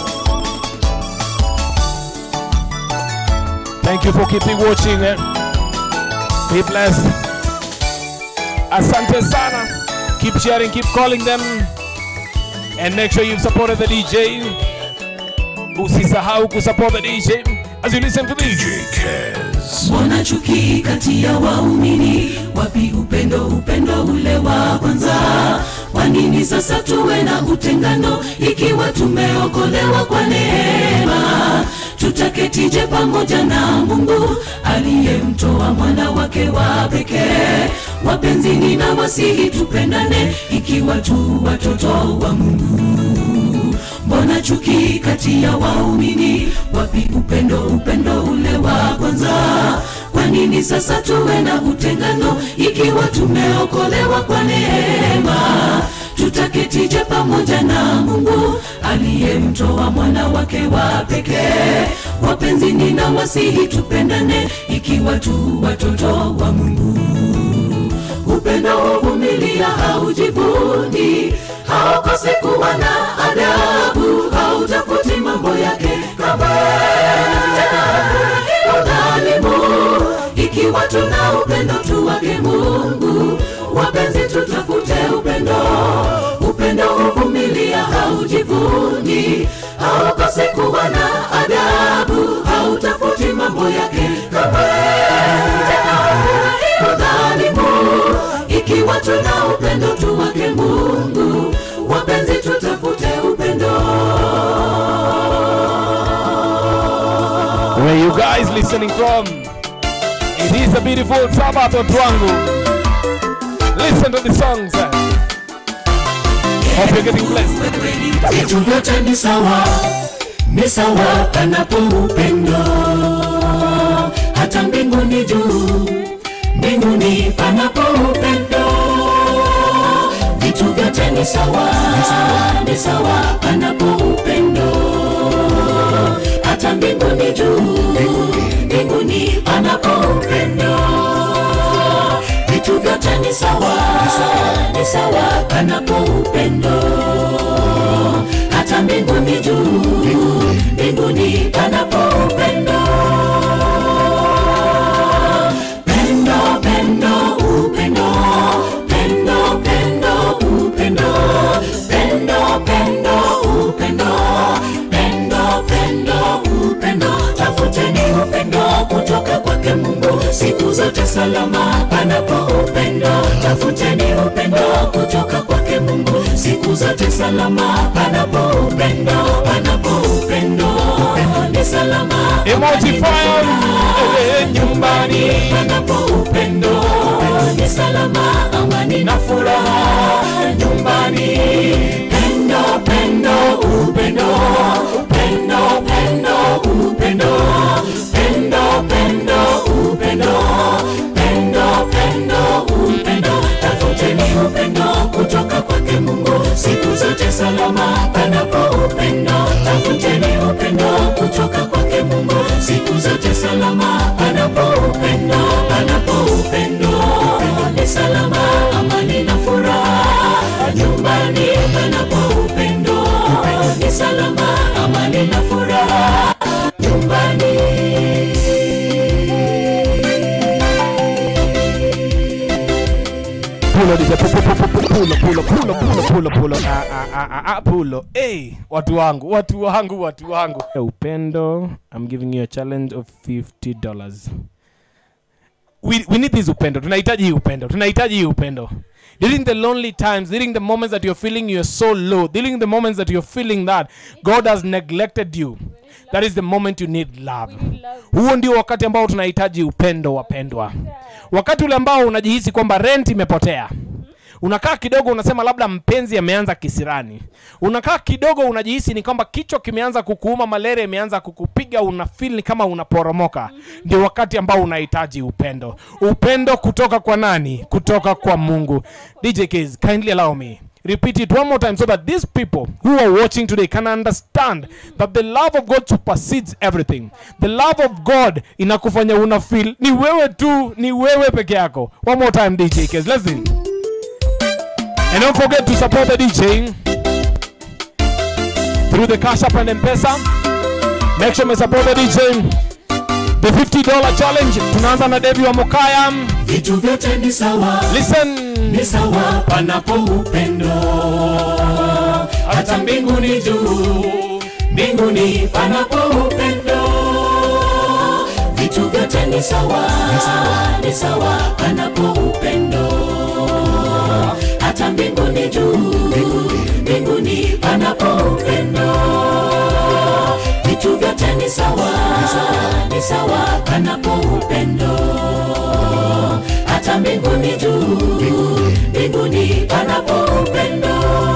Thank you for keeping watching. eh. Be blessed. Asante sana. Keep sharing, keep calling them. And make sure you've supported the DJ. Usisahau kusupport the DJ as you listen to this. DJ Kez. mbona chuki kati ya waumini wapi upendo upendo ule wa kwanza kwa nini sasa tuwe na utengano ikiwa tumeokolewa kwa neema tutaketije pamoja na mungu aliyemtoa mwana wake wa pekee wapenzini na wasihi tupendane ikiwa tu watoto wa mungu mbona chuki kati ya waumini wapi upendo upendo ule wa kwanza kwa nini sasa tuwe na utengano ikiwa tumeokolewa kwa neema tutaketije pamoja na mungu aliyemtoa mwana wake wa pekee wapenzini na wasihi tupendane ikiwa tu watoto wa mungu upendo huvumilia haujivuni haukosi kuwa na adabu hautafuti mambo yake kamwe tena hafurahii udhalimu ikiwa tuna upendo tu wake mungu wapenzi tutafute upendo upendo huvumilia haujivuni haukosi kuwa na adabu hautafuti mambo yake kamwe tena hafurahii udhalimu ikiwa tuna upendo tu wake mungu wapenzi tutafute upendo Where you guys listening from? It is a beautiful Sabbath watu wangu. Listen to the songs. eh. Hope you're getting blessed. vitu vyote ni sawa ni sawa panapo upendo hata mbinguni juu mbinguni panapo upendo vitu vyote ni sawa ni sawa panapo upendo hata mbinguni juu mbinguni panapo upendo vitu vyote ni sawa ni sawa panapo upendo hata mbinguni juu mbinguni panapo upendo pendo pendo upendo pendo pendo upendo pendo pendo upendo pendo pendo upendo tafuteni upendo kutoka kwake mungu siku zote salama panapo upendo tafuteni upendo kutoka kwake mungu siku zote salama panapo upendo panapo upendo ni salama Emoji fire eh, nyumbani. panapo upendo ni salama amani na furaha nyumbani pendo pendo upendo pendo pendo upendo pendo pendo upendo pendo pendo upendo tafuteni upendo kutoka kwake mungu siku zote salama panapo upendo tafuteni upendo kutoka kwake mungu siku zote salama panapo upendo panapo upendo ni salama amani na furaha nyumbani panapo upendo ni salama amani na furaha nyumbani Pulo DJ, pu- pu- pu- pu- pulo, pulo, pulo, pulo, pulo, pulo. Ah, ah, ah, ah, ah, pulo. Hey, watu wangu, watu wangu, watu wangu. Upendo, I'm giving you a challenge of $50. We, we need this upendo. Tunahitaji hii upendo. Tunahitaji hii upendo. During the lonely times, during the moments that you're feeling you're so low, during the moments that you're feeling that God has neglected you, that is the moment you need love. Huo ndio wakati ambao tunahitaji upendo, wapendwa. Wakati ule ambao unajihisi kwamba rent imepotea unakaa kidogo unasema labda mpenzi ameanza kisirani unakaa kidogo unajihisi ni kwamba kichwa kimeanza kukuuma malaria imeanza kukupiga una feel ni kama unaporomoka ndio wakati ambao unahitaji upendo upendo kutoka kwa nani kutoka kwa mungu dj Kiz, kindly allow me repeat it one more time so that these people who are watching today can understand that the love of god supersedes everything the love of god inakufanya una feel ni wewe tu ni wewe peke yako one more time dj Kiz, listen And don't forget to support the DJ through the Cash App and M-Pesa. Make sure you support the DJ. The $50 challenge. Tunaanza na Devi wa Mokaya. vitu vyote ni sawa Listen. ni sawa panapo upendo hata mbinguni juu mbinguni panapo upendo vitu vyote ni sawa ni sawa panapo upendo hata mbinguni juu mbinguni panapo upendo vitu vyote ni sawa ni sawa panapo upendo hata mbinguni juu mbinguni panapo upendo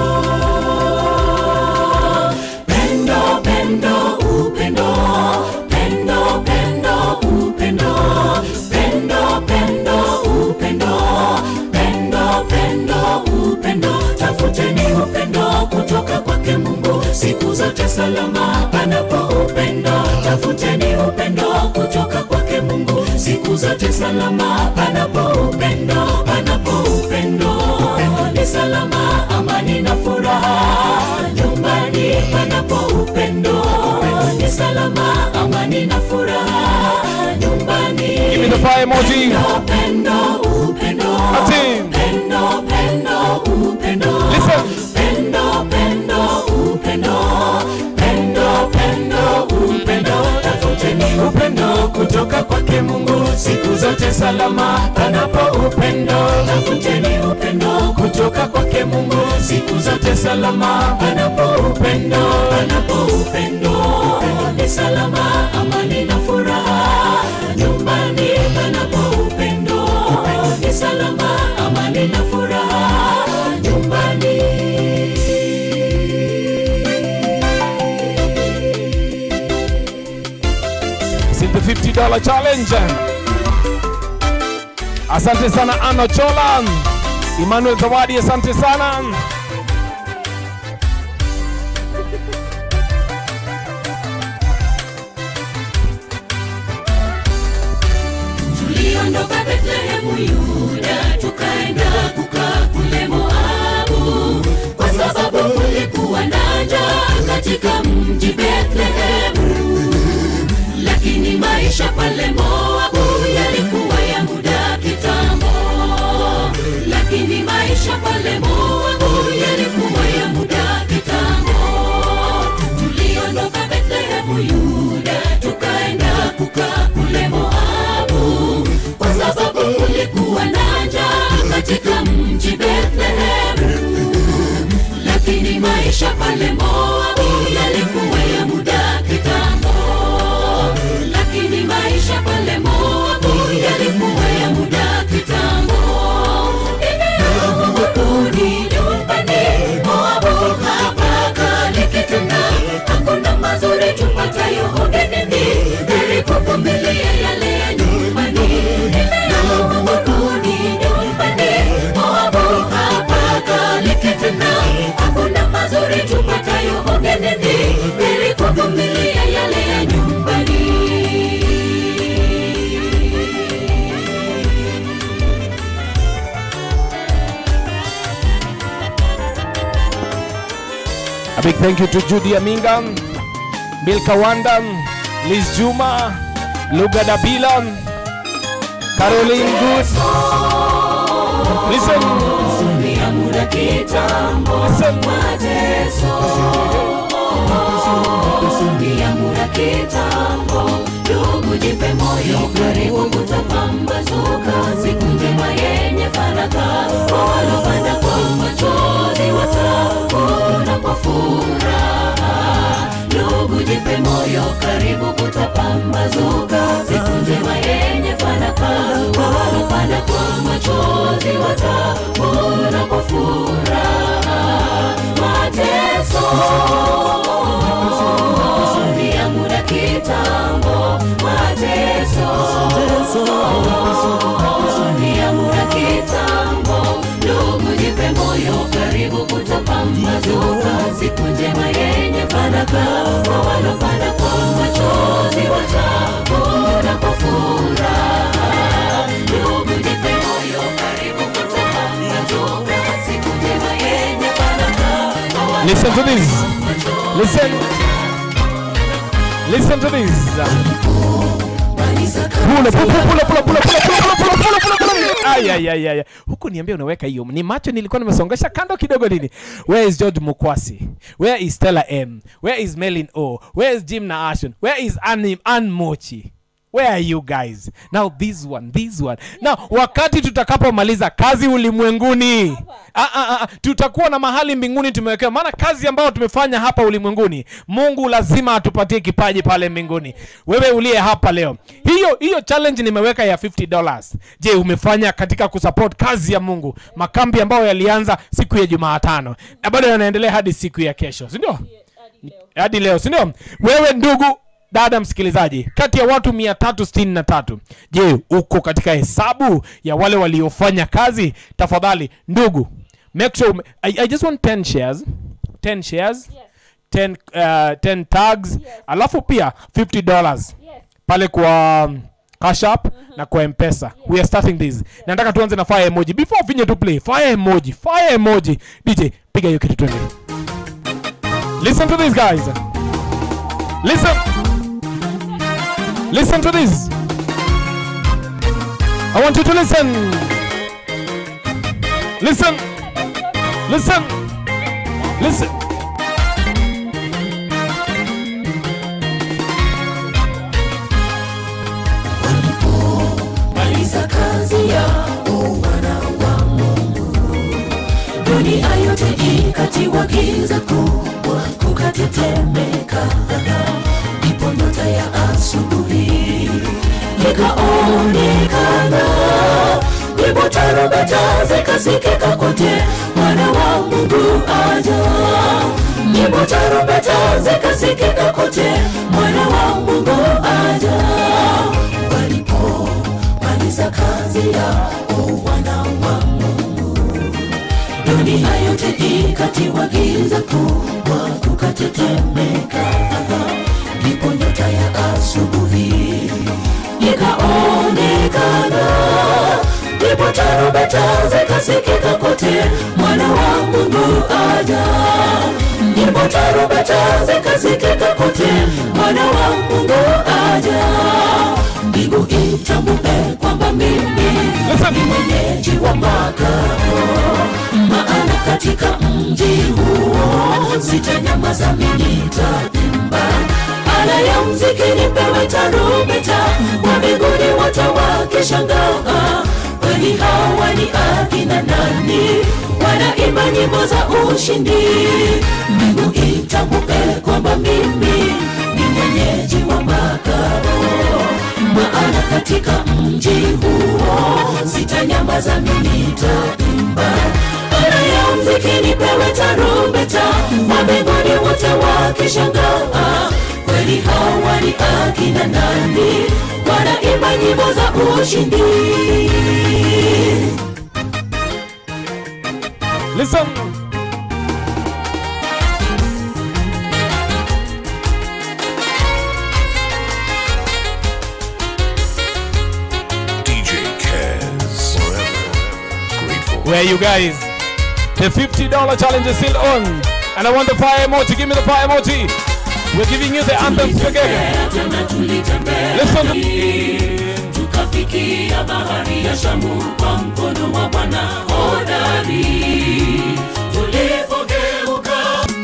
pendo pendo upendo pendo pendo upendo pendo pendo upendo pendo pendo upendo tafuteni upendo kutoka kwake mungu siku zote salama panapo upendo tafuteni upendo kutoka kwake mungu siku zote salama panapo upendo panapo upendo ni ni salama amani na furaha nyumbani panapo upendo ni salama amani na furaha nyumbani Give me the fire emoji. Pendo, upendo, Martin. pendo, pendo, upendo. Listen. Pendo, pendo, upendo. Pendo, pendo, upendo. Tafuteni upendo kutoka kwake Mungu siku zote salama panapo upendo. Tafuteni upendo kutoka kwake Mungu siku zote salama panapo upendo. Panapo upendo ni salama, amani na furaha nyumbani panapo upendo ni salama, amani na furaha nyumbani. It's in the $50 challenge. Asante sana Ano Chola. Emmanuel Zawadi, asante sana. tuliondoka Bethlehemu Yuda, tukaenda kukaa kule Moabu, kwa sababu kulikuwa na njaa katika mji Bethlehemu. Lakini maisha pale Moabu yalikuwa ya muda kitambo, lakini maisha pale Moabu yalikuwa ya muda kitambo. Tuliondoka Bethlehemu Yuda, tukaenda kukaa kule Moabu, kwa sababu kulikuwa na njaa katika mji Bethlehemu. Lakini maisha pale Moabu yalikuwa ya muda kitambo, lakini maisha pale Moabu yalikuwa ya muda kitambo. Nimeamukuni nyumbani Moabu hapa kale kituna, hakuna mazuri tupatayo ugenini, heri kuvumilia yale ya nyumbani. Nimeamukuni nyumbani Moabu hapa kale kituna, hakuna mazuri tupatayo ugenini, heri kuvumilia yale ya nyumbani. A big thank you to Judy Aminga, Milka Wanda, Liz Juma, Luga Dabila, Caroline Good. Listen, ya muda kitambo listen. mateso kusudi ya muda kitambo ndugu jipe moyo karibu kutapambazuka siku njema yenye faraka kwa walopanda kwa machozi watavuna kwa furaha ndugu jipe moyo karibu kutapambazuka siku njema yenye fanaka kwa walopanda kwa machozi watavuna kwa furaha mateso ni ya muda kitambo mateso ni ya muda kitambo ndugu jipe moyo karibu kutapambazuka siku njema yenye fanaka kwa walopanda kwa machozi watavuna kwa furaha ndugu jipe moyo karibu kutapambazuka siku njema yenye fanaka kwa Listen to this. Listen. Listen to this. Pula, pula, pula, pula, pula, pula, pula, pula, pula, pula, pula, pula. Ay, ay, ay, ay. Huku niambia unaweka hiyo. Ni macho nilikuwa nimesongesha kando kidogo nini. Where is George Mukwasi? Where is Stella M? Where is Melin O? Where is Jim Naashon? Where is Anne, Anne Mochi? Where are you guys? Now this one, this one. Now wakati tutakapomaliza kazi ulimwenguni, ah, ah, ah, tutakuwa na mahali mbinguni tumewekewa. Maana kazi ambayo tumefanya hapa ulimwenguni, Mungu lazima atupatie kipaji pale mbinguni. Wewe uliye hapa leo, hiyo hiyo challenge nimeweka ya 50 dollars. Je, umefanya katika kusupport kazi ya Mungu? Makambi ambayo yalianza siku ya Jumatano na bado yanaendelea hadi siku ya kesho, si ndio? hadi leo si ndio wewe ndugu dada msikilizaji kati ya watu 363 je uko katika hesabu ya wale waliofanya kazi tafadhali ndugu make sure ume- I, i just want 10 shares 10 shares 10, uh, 10 tags alafu pia 50 dollars pale kwa cash app na kwa mpesa we are starting this nataka tuanze na fire emoji before finye to play fire emoji fire emoji dj piga hiyo kitu twende listen to this guys listen listen to this i want you to listen listen listen listen maliza kazi yao wana wa Mungu. Dunia yote ikatiwa giza kubwa, kukatetemeka. Ndipo nyota ya asubuhi ikaonekana, ndipo tarumbeta zikasikika kote, mwana wa Mungu aja. Ndipo tarumbeta zikasikika kote, mwana wa Mungu aja. Walipo maliza kazi yao wana wa Mungu. Dunia yote ikatiwa giza kubwa, kukatetemeka. Ndipo nyota ya asubuhi ikaonekana, ndipo tarumbeta zikasikika kote, mwana wa Mungu aja. Ndipo tarumbeta zikasikika kote, mwana wa Mungu aja. Mbingu itambue kwamba mimi ni mwenyeji wa makao, maana katika mji huo sitanyamaza, mimi nitaimba ala ya mziki, nipewe tarumbeta, wa mbinguni wote wakishangaa, kwani hawa ni akina nani? Wanaimba nyimbo za ushindi. Mbingu itambue kwamba mimi ni mwenyeji wa makao maana katika mji huo sitanyamaza, mimi nitaimba. Ala ya mziki nipewe tarumbeta, wa mbinguni wote wakishangaa, kweli hawa ni akina nani? Wanaimba nyimbo za ushindi. listen DJ Kez. Forever grateful. where you guys the $50 challenge is still on and i want the fire emoji give me the fire emoji we're giving you the anthem together Tena tulitembea listen tukafikia bahari ya Shamu kwa mkono wa Bwana hodari. Tulipogeuka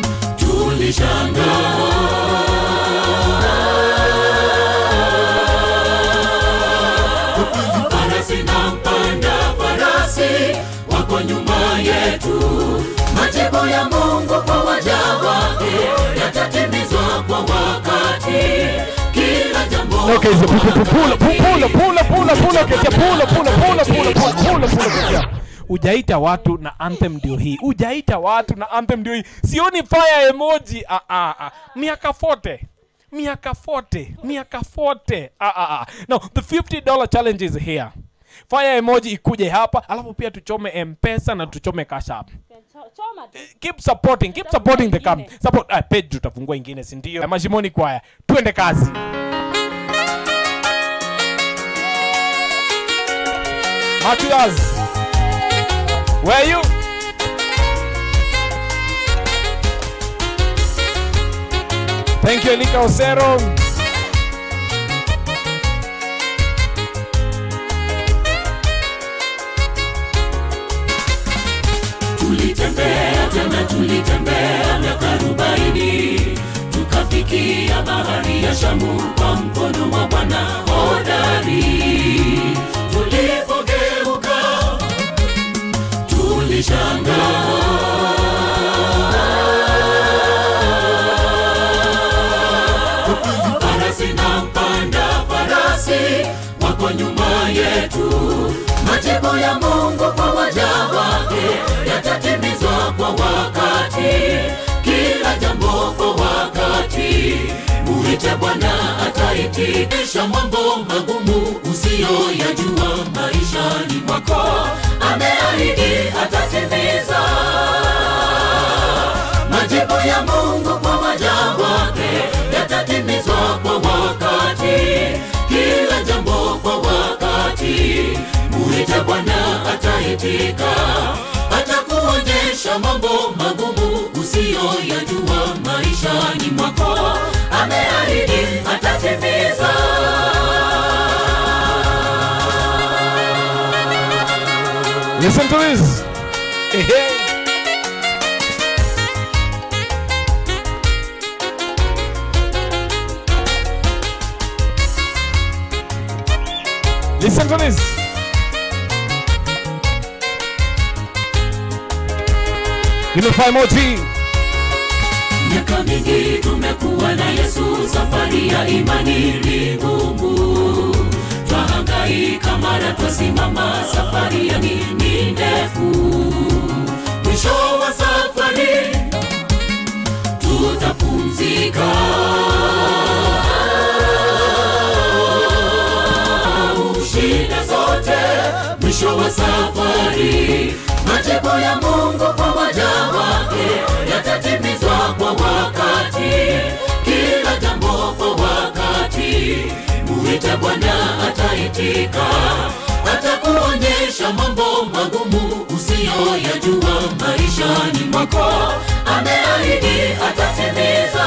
tulishangaa, farasi na mpanda farasi wako nyuma yetu. Majibu ya Mungu kwa waja wake yatatimizwa kwa wakati. Kila jambo Okay, so pull, pull, pull, pull, pull, pull, pull, pull, okay, yeah, pull, pull, pull, pull, pull, pull, pull, pull, yeah. ujaita watu na anthem ndio hii ujaita watu na anthem ndio hii sioni fire emoji ah, ah, ah. miaka 40 miaka 40 miaka 40 ah, ah, ah. now the 50 dollar challenge is here fire emoji ikuje hapa alafu pia tuchome mpesa na tuchome cash app keep supporting keep supporting the camp support ah, page tutafungua ingine si ndio mashimoni kwaya twende kazi Matias, where are you? Thank you, Elika Osero. tulitembea tena tulitembea miaka arobaini tukafikia bahari ya shamu kwa mkono wa bwana hodari tulipogeuka tulishangaa farasi na mpanda farasi wako nyuma yetu majibu ya mungu kwa waja wake yatatimizwa kwa wakati kila jambo kwa wakati muite bwana ataitikisha mambo magumu usiyoyajua maishani mwako ameahidi atatimiza majibu ya mungu kwa waja wake yatatimizwa kwa wakati kila jambo kwa ataitika atakuonyesha mambo magumu usiyoyajua maishani mwako ameahidi atatimiza Listen to this. Hey, hey. Listen to this. Unify Moti. miaka mingi tumekuwa na yesu safari ya imani ni ngumu twahangaika mara twasimama safari ya nini ndefu mwisho wa safari tutapumzika shida zote mwisho wa safari majibu ya mungu kwa waja wake yatatimizwa kwa wakati kila jambo kwa wakati muite bwana ataitika atakuonyesha mambo magumu usiyoyajua maishani mwako ameahidi atatimiza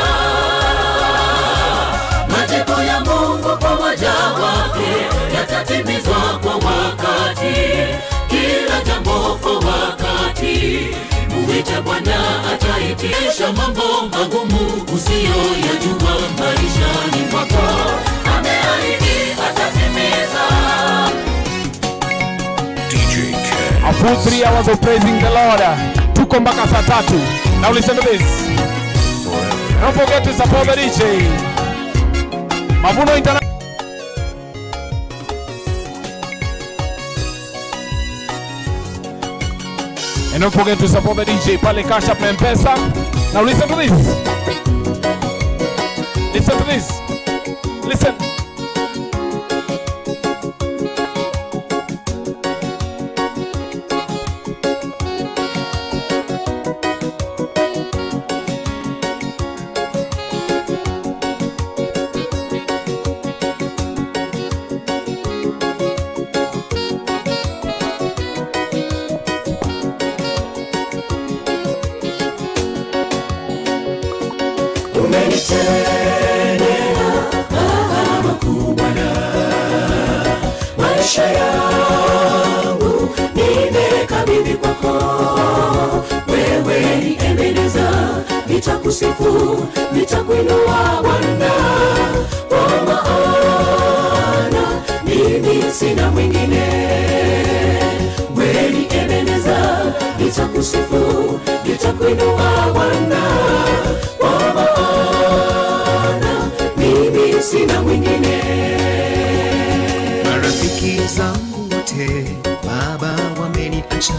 majibu ya mungu kwa waja wake yatatimizwa kwa wakati kila jambo kwa wakati muite bwana ataitisha mambo magumu usiyoyajua maishani mwako ameahidi atatimiza DJ Kaz. A full three hours of praising the Lord. Tuko mpaka saa tatu. Now listen to this. Don't forget to support the DJ. Mavuno Internet. And don't forget to support the DJ pale Cash App na Mpesa. Now listen to this. Listen to this. Listen. maisha yangu nimekabidhi kwako wewe ni ebeneza nitakusifu nitakuinua bwana kwa maana mimi sina mwingine wewe ni ebeneza nitakusifu nitakuinua bwana kwa maana mimi sina mwingine marafiki zangu wote baba wameniacha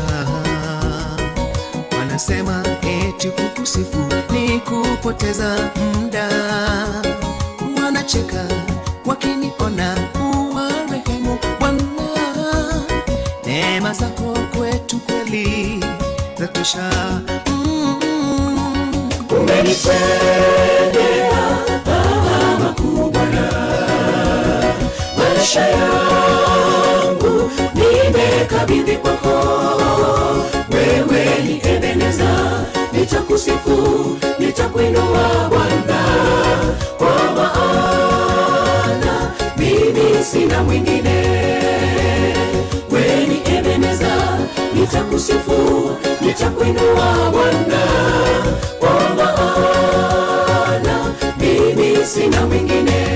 wanasema eti kukusifu ni kupoteza muda wanacheka wakiniona kuwa rehemu bwana neema zako kwetu kweli zatosha mm, mm. umenitendea makubwa na maisha yangu nimekabidhi kwako wewe ni ebeneza nitakusifu nitakuinua bwana kwa maana mimi sina mwingine wewe ni ebeneza nitakusifu nitakuinua bwana kwa maana mimi sina mwingine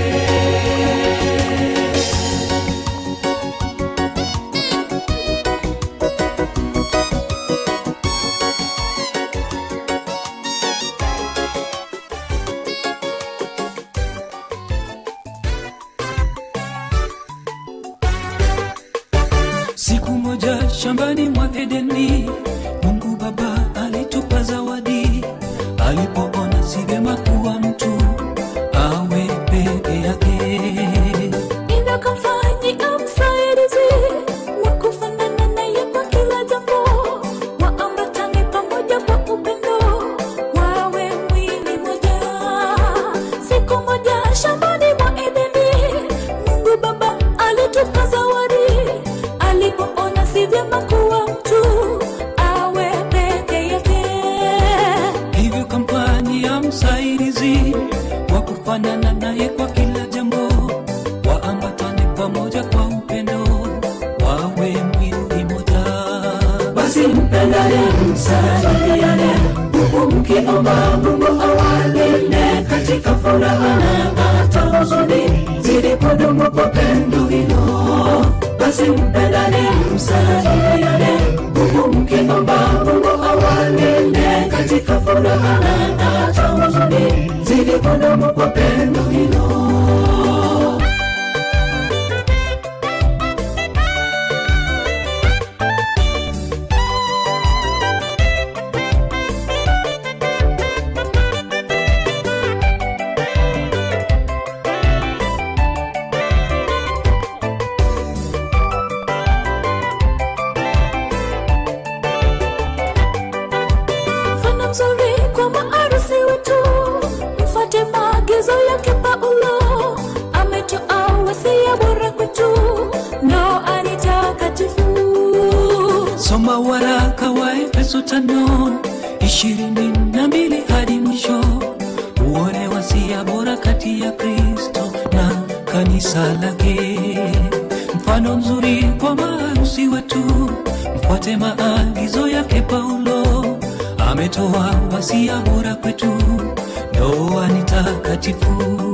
Siku moja shambani mwa Edeni, Mungu Baba alitupa zawadi, alipoona si vyema kuwa mtu awe peke yake. Hivyo kamfanyia msaidizi wa kufanana naye kwa kila jambo, waambatane pamoja kwa upendo, wawe mwili moja. Siku moja shambani mwa Edeni, Mungu Baba alitupa zawadi, alipoona si vyema kuwa basi mpendane msalimiane huku mkiomba mungu awalinde katika furaha na hata huzuni zidi kudumu kwa pendo hilo basi mpendane msalimiane huku mkiomba mungu awalinde katika furaha na hata huzuni zidi kudumu kwa pendo hilo mfano mzuri kwa maarusi wetu mfate maagizo yake paulo ametoa wasia bora kwetu ndoa ni takatifu soma waraka wa efeso tano ishirini na mbili hadi mwisho uone wasia bora kati ya kristo na kanisa lake mfano mzuri kwa maarusi wetu mfuate maagizo yake paulo ametoa wasia bora kwetu ndoa ni takatifu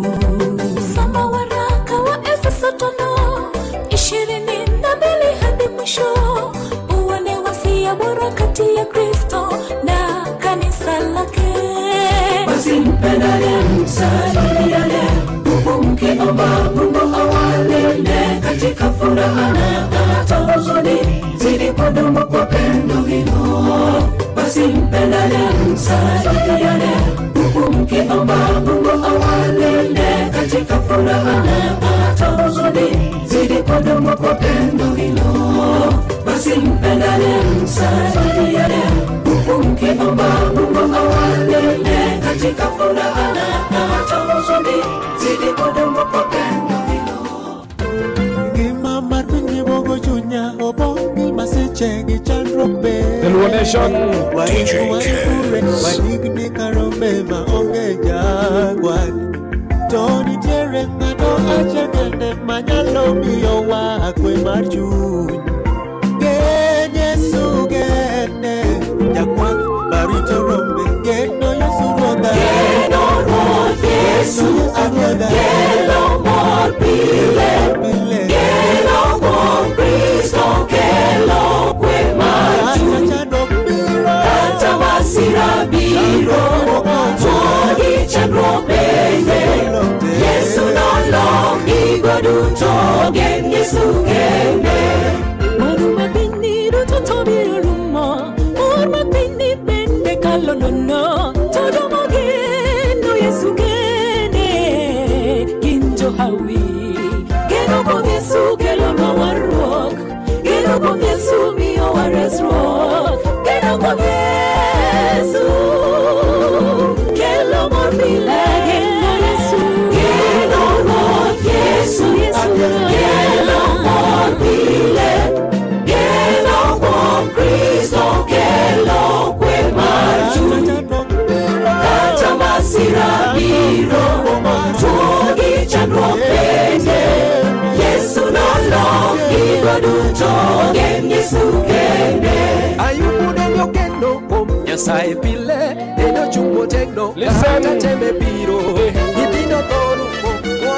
soma waraka wa efeso tano ishirini na mbili hadi mwisho uone wasia bora kati ya kristo na kanisa lake basi mpendane msalimiane huku mkiomba mungu awalinde katika furaha na hata huzuni zidi kudumu kwa pendo hilo basi mpendane msalimiane huku mkiomba mungu awalinde katika furaha na hata huzuni zidi kudumu kwa pendo hilo basi mpendane msalimiane huku mkiomba mungu awalinde katika furaha na hata huzuni zidi kudumu kwa pendo hilo Ngima mar pinyemogo chunya obongi masiche gi chandruok be Luo Nation. Waiko waikure wadigni karombe maonge jagwani To nitiere ng'ato achiel kende manyalo miyowa kwe mar chuny Gen Yesu gene jakwath barito rombe geno Yesu ruodha Geno Ruoth Yesu ruodha kelo mor pile pile kelo kuom kristo kelo kwe mar chuny Chandruok biro kata masira biro to gi chandruok bende yesu nolong gigo duto gen yesu kende Moro mapini duto to biro rumo Mor mapini bende kalo nono To domo geno Yesu gene Gin jo hawi Geno kuom Yesu kelonwa warruok Geno kuom Yesu miyowa resruok Geno kuom Yesu Kelo mor pile Geno Yesu Geno Ruoth Yesu kelo mor pile kelo kuom kristo kelo kwe mar chuny kata masira biro tuo gi chandruok bende yesu nolong gigo duto gen yesu kende ayubu ne ogeno kuom nyasaye pile en ochung' motegno Listen. kata tembe biro nyithindo tho rumo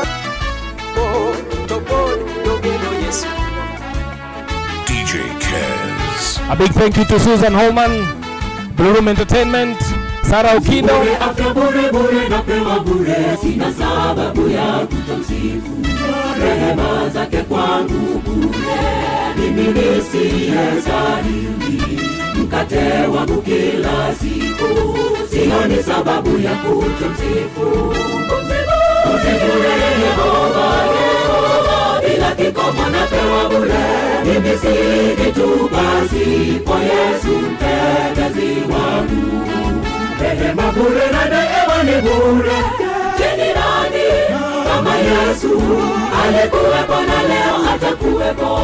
to pod dogeno yesu DJ Kez. A big thank you to Susan Holman, Blue Room Entertainment, Sarah Okindo. bure afya bure bure napewa bure sina sababu ya kutomsifu rehema zake kwangu bure mimi nisiyestahili mkate wangu kila siku sioni sababu ya kutomsifu Msifure Yehova, Yehova, bila kikomo napewa bure mimi si kitu basi kwa yesu mtetezi wangu rehema bure na neema ni bure chini nani kama yesu alikuwepo na leo atakuwepo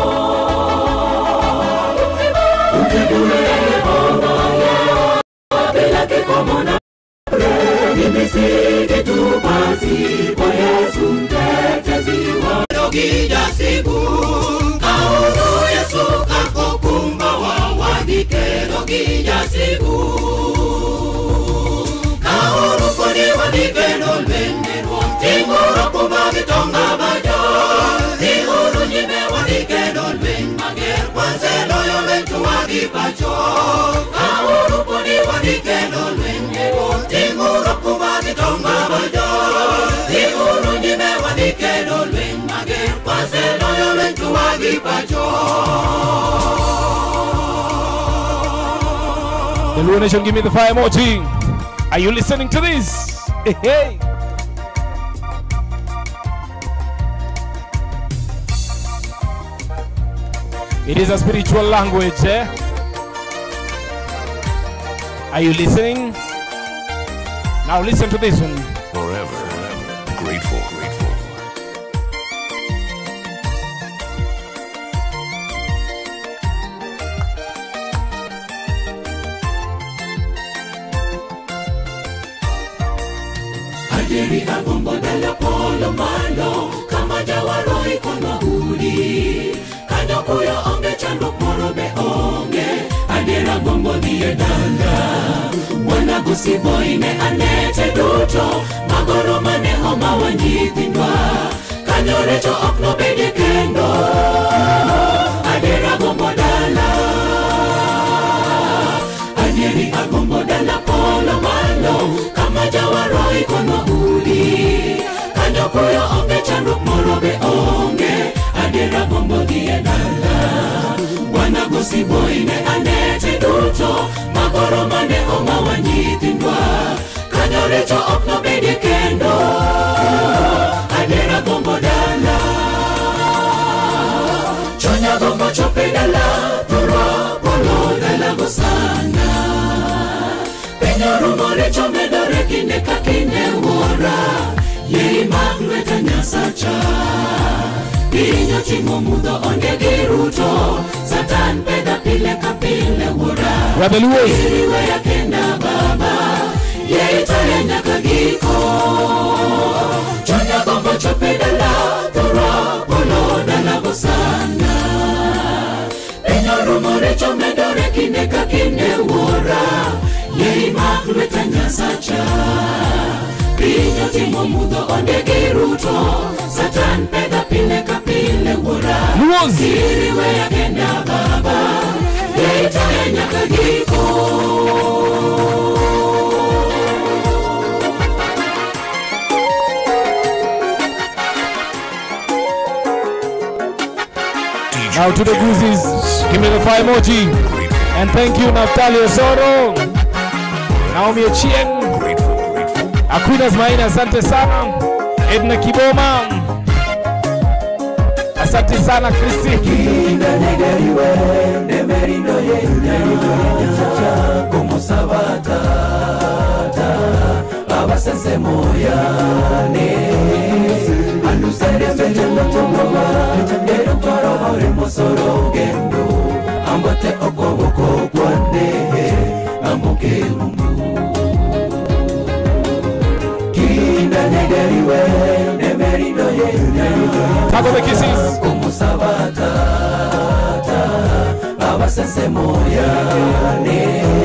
mtibure yehova yehova bila kikomo na bure mimi si kitu basi kwa yesu mtetezi wangu kija siku kaulu yesu kakokumba wawadike kijasigu kauru koni wadikeno lwenderwo tinguro kuma gitonga bajo tinguru nyime wadikeno lwen mager kwaseloyo lentu wagipacho kauru koni wadikeno lwenderwo tinguro kuma gitonga bajo tinguru nyime wadikeno lwen mager kwaseloyo lentu wagipacho The Luo Nation, give me the fire emoji. Are you listening to this? Hey, hey. It is a spiritual language, eh? Are you listening? Now listen to this one. Forever grateful, grateful. Adiri agombo dala polo malo kama jawaro ikono udi kanyo kuyo onge chandruok moro be onge adier agombo dhi e dala bwana gosiboine anete duto magoro mane omawa nyithindwa kanyo recho ok nobedie kendo adier agombo dala adieri agombo dala polo malo kama jawaro ikono udi kanyo kuyo onge chandruok moro be onge adier agombo dhi e dala bwana gosiboine anete duto magoro mane omawa nyithindwa kanyo recho ok nobedie kendo adier agombo dala chonya gombo chope dala thurwa polo dalago sana penyo rumore chomedore kinde ka kinde wuora yei mag lweta nyasacha piny otimo mudho onge gi ruto satan peda pile ka pile wuora Brother Luos. iriweya kenda baba yei toya nyaka giko chonya gombo chope dala thurwa polo dalago sana penyo rumore chomedore kinde ka kinde wuora yei mag lweta nyasacha piny otimo mudho onge gi ruto satan peda pile ka pile wuora Luos. iriweya kenda baba yei toya nyaka giko Now to the Goozies, give me the fire emoji. And thank you, Naftali Osoro, Naomi Ochieng, Aquinas Maina, asante sana, Edna Kiboma, asante sana Kristi. negeriwe nemerindo yenyacha kumusabata abasesemoyane anduseresetemotomoba erutwarohore mosoro gendo ambote okoboko kwane amboke mungu kinda negeriwe nemerindo Tago the kisses. kumusabata abasesemoyane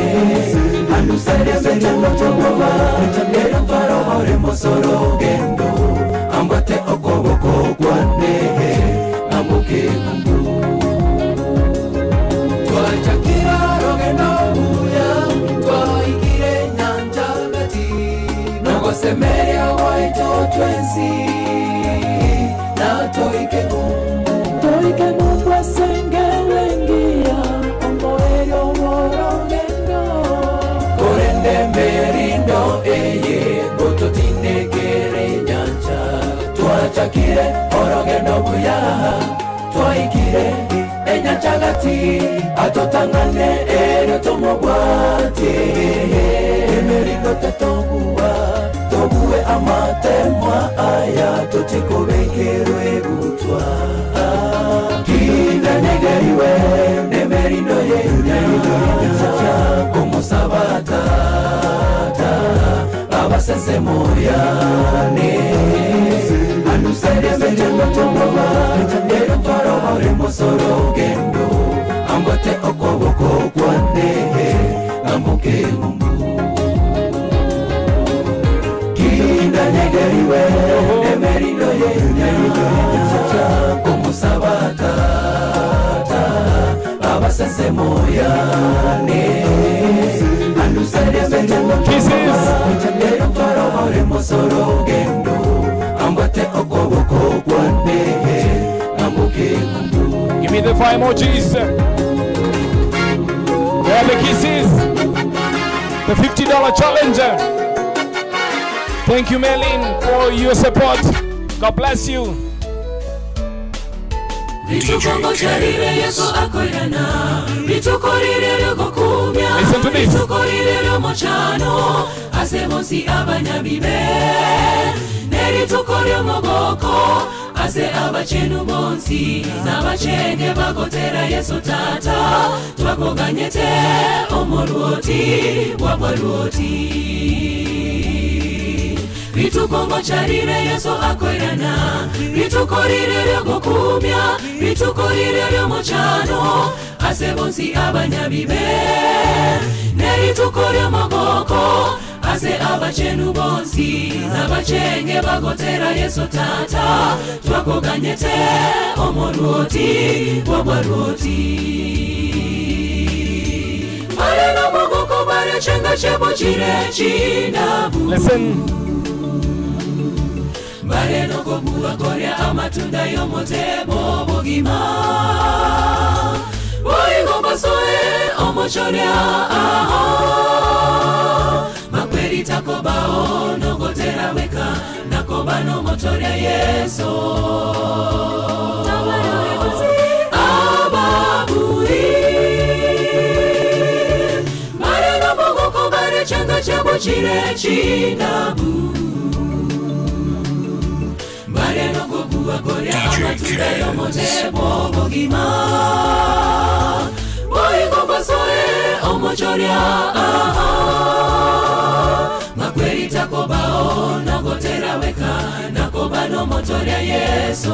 anduseresetemotomoba erutwarohore mosoro gendo ambote okoboko kwane amboke mungu twachakira rogendo buya twaikire nyanja gati nogosemeria waito twensi na toike mungu toike mungu asengelengia omboerio worogendo korende merindo eye gototinekere nyanja twachakire orogendo buya twaikire enyanja gati atotang'ane erio tomobwati emerindo tetogua togue amatemwa aya totikobekerwe gutwa kinda negeriwe nemerindo yenyaja kumusabata abasesemoyane anduseresetemotomoba erutwarohore mosoro gendo ambote okoboko kwane ore moyane andusere betemo kisses toro ore mosoro gendo ambate okoboko kwane ambuke mungu Give me the five emojis. Where are the kisses? The $50 challenge. Thank you, Melin, for your support. God bless you. Vitukongo charire Yesu akoirana Vitukorirere gokumya Listen to this. Vitukorirere mochano Asemosi abanyabibe Neritukoryo mogoko Ase abachenu monsi Nabachenge bagotera Yesu tata Twakoganyete omorwoti Wabwarwoti ritukongo charire yesu akoirana ritukorire ryogokumya ritukorire ryomochano asebonsi abanyabibe nerituko ryomogoko ase abachenu bonsi nabachenge bagotera yesu tata twakoganyete omorwoti wabwarwoti mareno mogoko barechenga chebo chire chinabu Listen. bareno kobuwa korya amatunda y'omutebo bugima boyigombasoe omochorya aho makweri takobao nogotera weka nakoba nomotorya yeso ababuri bareno bogoko barechenga chebo chire chinabu bareno kobuwa korya amatunda y'omutebo bugima boyigombasoe omochorya aha makweri takobao nogotera weka nakoba nomotorya yeso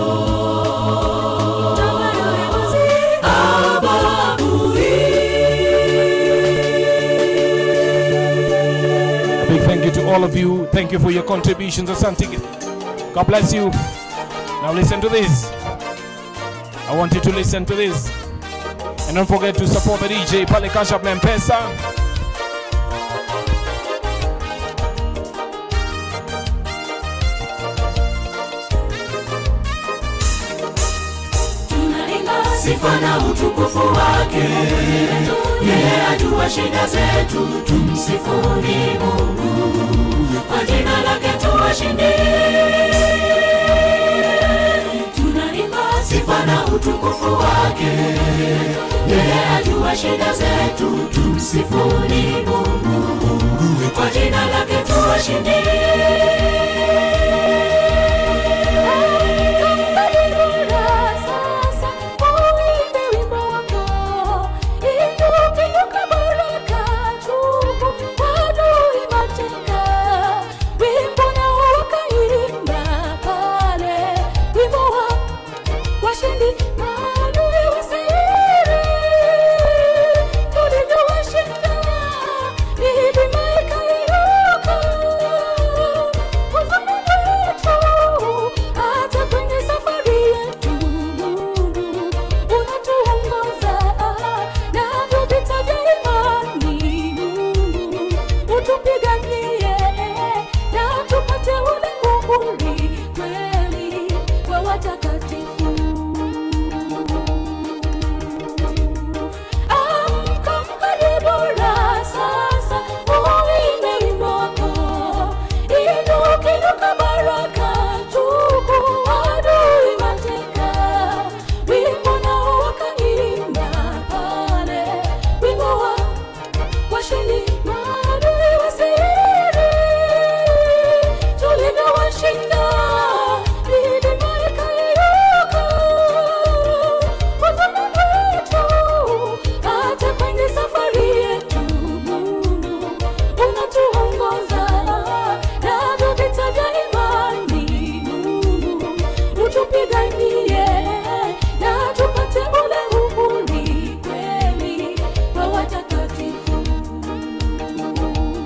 A big thank you to all of you. Thank you for your contributions. Asante. God bless you. Now listen to this. I want you to listen to this. And don't forget to support the DJ Pale Cash App na Mpesa. sifa na utukufu wake yeye ajua shida zetu tumsifuni mungu kwa jina lake tuwashinde tunaimba sifa na utukufu wake yeye ajua shida zetu tumsifuni mungu kwa jina lake tuwashinde hata kwenye safari yetu unatuongoza navyo vita vya imani Mungu utupiganie na tupate ule muhuri kweli wa watakatifu amka mkaribura sasa uimbe wimbo wako inuka inuka baraka tuku adui mateka wimbo nao wakaimba pale wimbo wa washindi maadui wasiri tulivyowashinda milima ikayeyuka uzama wetu hata kwenye safari yetu Mungu unatuongoza navyo vita vya imani Mungu utupiganie na tupate ule uhuri kweli wa watakatifu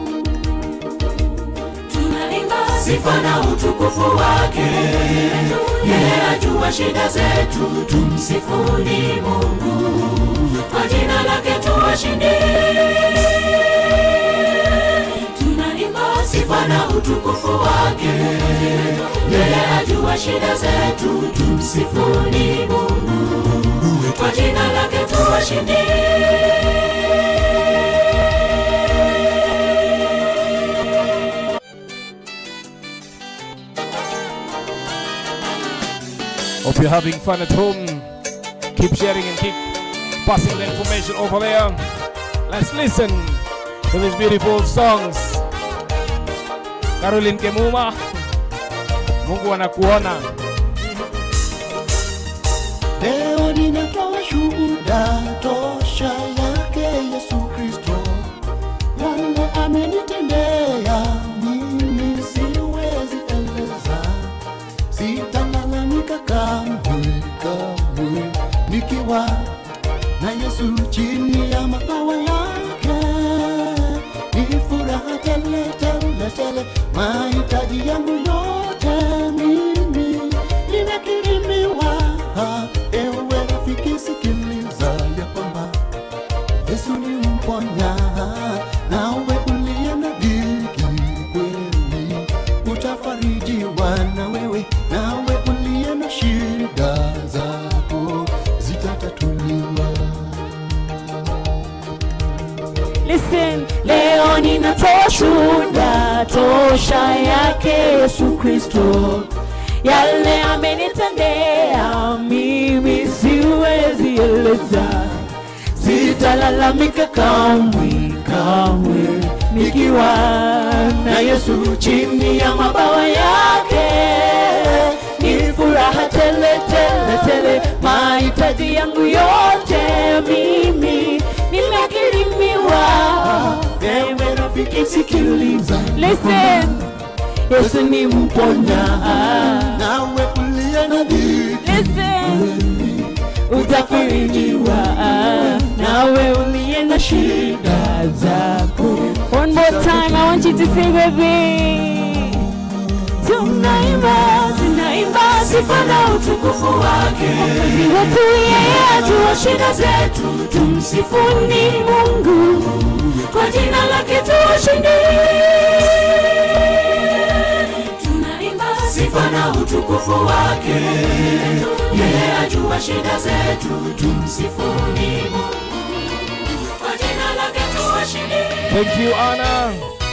tunaimba sifa na utukufu wake yeye ajua shida zetu tumsifuni mungu kwa jina lake tuwashinde tunaimba sifa na utukufu wake yeye ajua shida zetu tumsifuni mungu kwa jina lake tuwashinde Hope you're having fun at home. Keep sharing and keep passing the information over there. Let's listen to these beautiful songs. Caroline Kemuma, Mungu anakuona. Leo ninatoa shuhuda tosha yake Yesu Kristo, yale amenitendea mimi siwezi eleza, sitalalamika kamwe kamwe, nikiwa na Yesu chini ya mabawa yake, ni furaha tele tele tele, mahitaji yangu yote mimi nimekirimiwa. Ewe rafiki, sikiliza ya kwamba Yesu ni mponya, nawe uliye na dhiki kweli utafarijiwa na wewe, nawe uliye na shida zako zitatatuliwa. Listen, leo ninatoa shuhuda tosha yake Yesu Kristo, yale amenitendea mimi siwezi eleza, sitalalamika kamwe kamwe, nikiwa na Yesu chini ya mabawa yake ni furaha tele tele tele, mahitaji yangu yote mimi nimekirimiwa. Ewe rafiki, sikiliza, listen, Yesu ni mponya, nawe uliye na dhiki listen, utafarijiwa, nawe uliye na shida zako. One more time, I want you to sing with me. Tunaimba, tunaimba sifa na utukufu wake. Mwokozi wetu yeye ajua shida zetu, tumsifuni Mungu kwa jina lake tuwashinde. tunaimba sifa na utukufu wake yeye ajua shida zetu tumsifuni mungu kwa jina lake tuwashinde Thank you, Anna.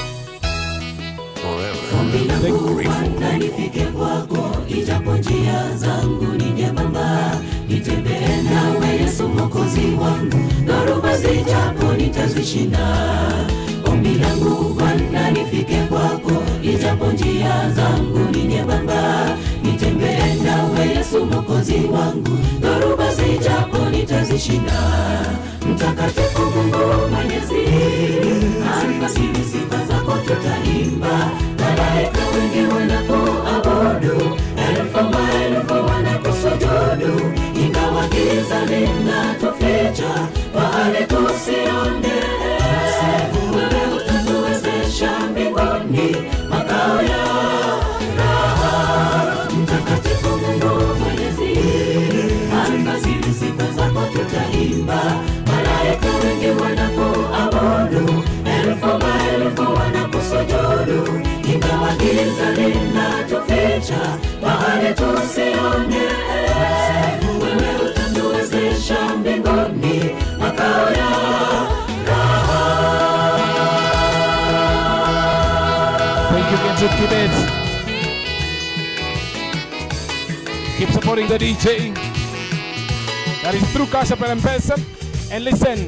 ombi langu Bwana nifike kwako ijapo njia zangu ni nyembamba nitembee nawe yesu mwokozi wangu dhoruba zijapo nitazishinda ombi langu bwana nifike kwako ijapo njia zangu ni nyembamba nitembee nawe yesu mwokozi wangu dhoruba zijapo nitazishinda mtakatifu mungu mwenyezi alfasiri sifa zako tutaimba malaika wengi wanapoabudu elfu maelfu wanakusujudu ingawa giza linatuficha pahali tusione wewe utatuwezesha mbinguni makao ya raha mtakatifu mungu mwenyezi alfasiri sifa zako tutaimba malaika wengi wanapoabudu elfu maelfu wanakusujudu ingawa giza linatuficha pahali tusione wewe utatuwezesha mbinguni makao ya Thank you, Kenzo Kibet. Keep supporting the DJ. That is through Cash App and M-Pesa. And listen.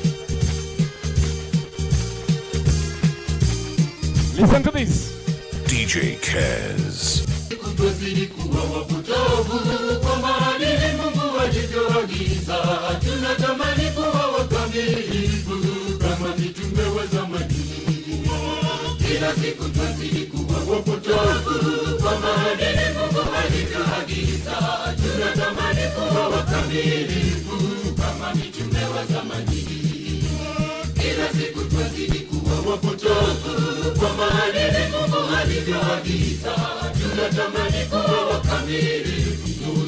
Listen to this. DJ Kez. Twazidi kuwa wapotovu kwa maadili Mungu alivyoagiza. Tunatamani kuwa wakamilifu kama mitume wa zamani. Kila siku twazidi kuwa wapotovu kwa maadili Mungu alivyoagiza. Tunatamani kuwa wakamilifu kama mitume wa zamani. Kila siku twazidi kuwa wapotovu kwa maadili Mungu alivyoagiza. Tunatamani kuwa wakamilifu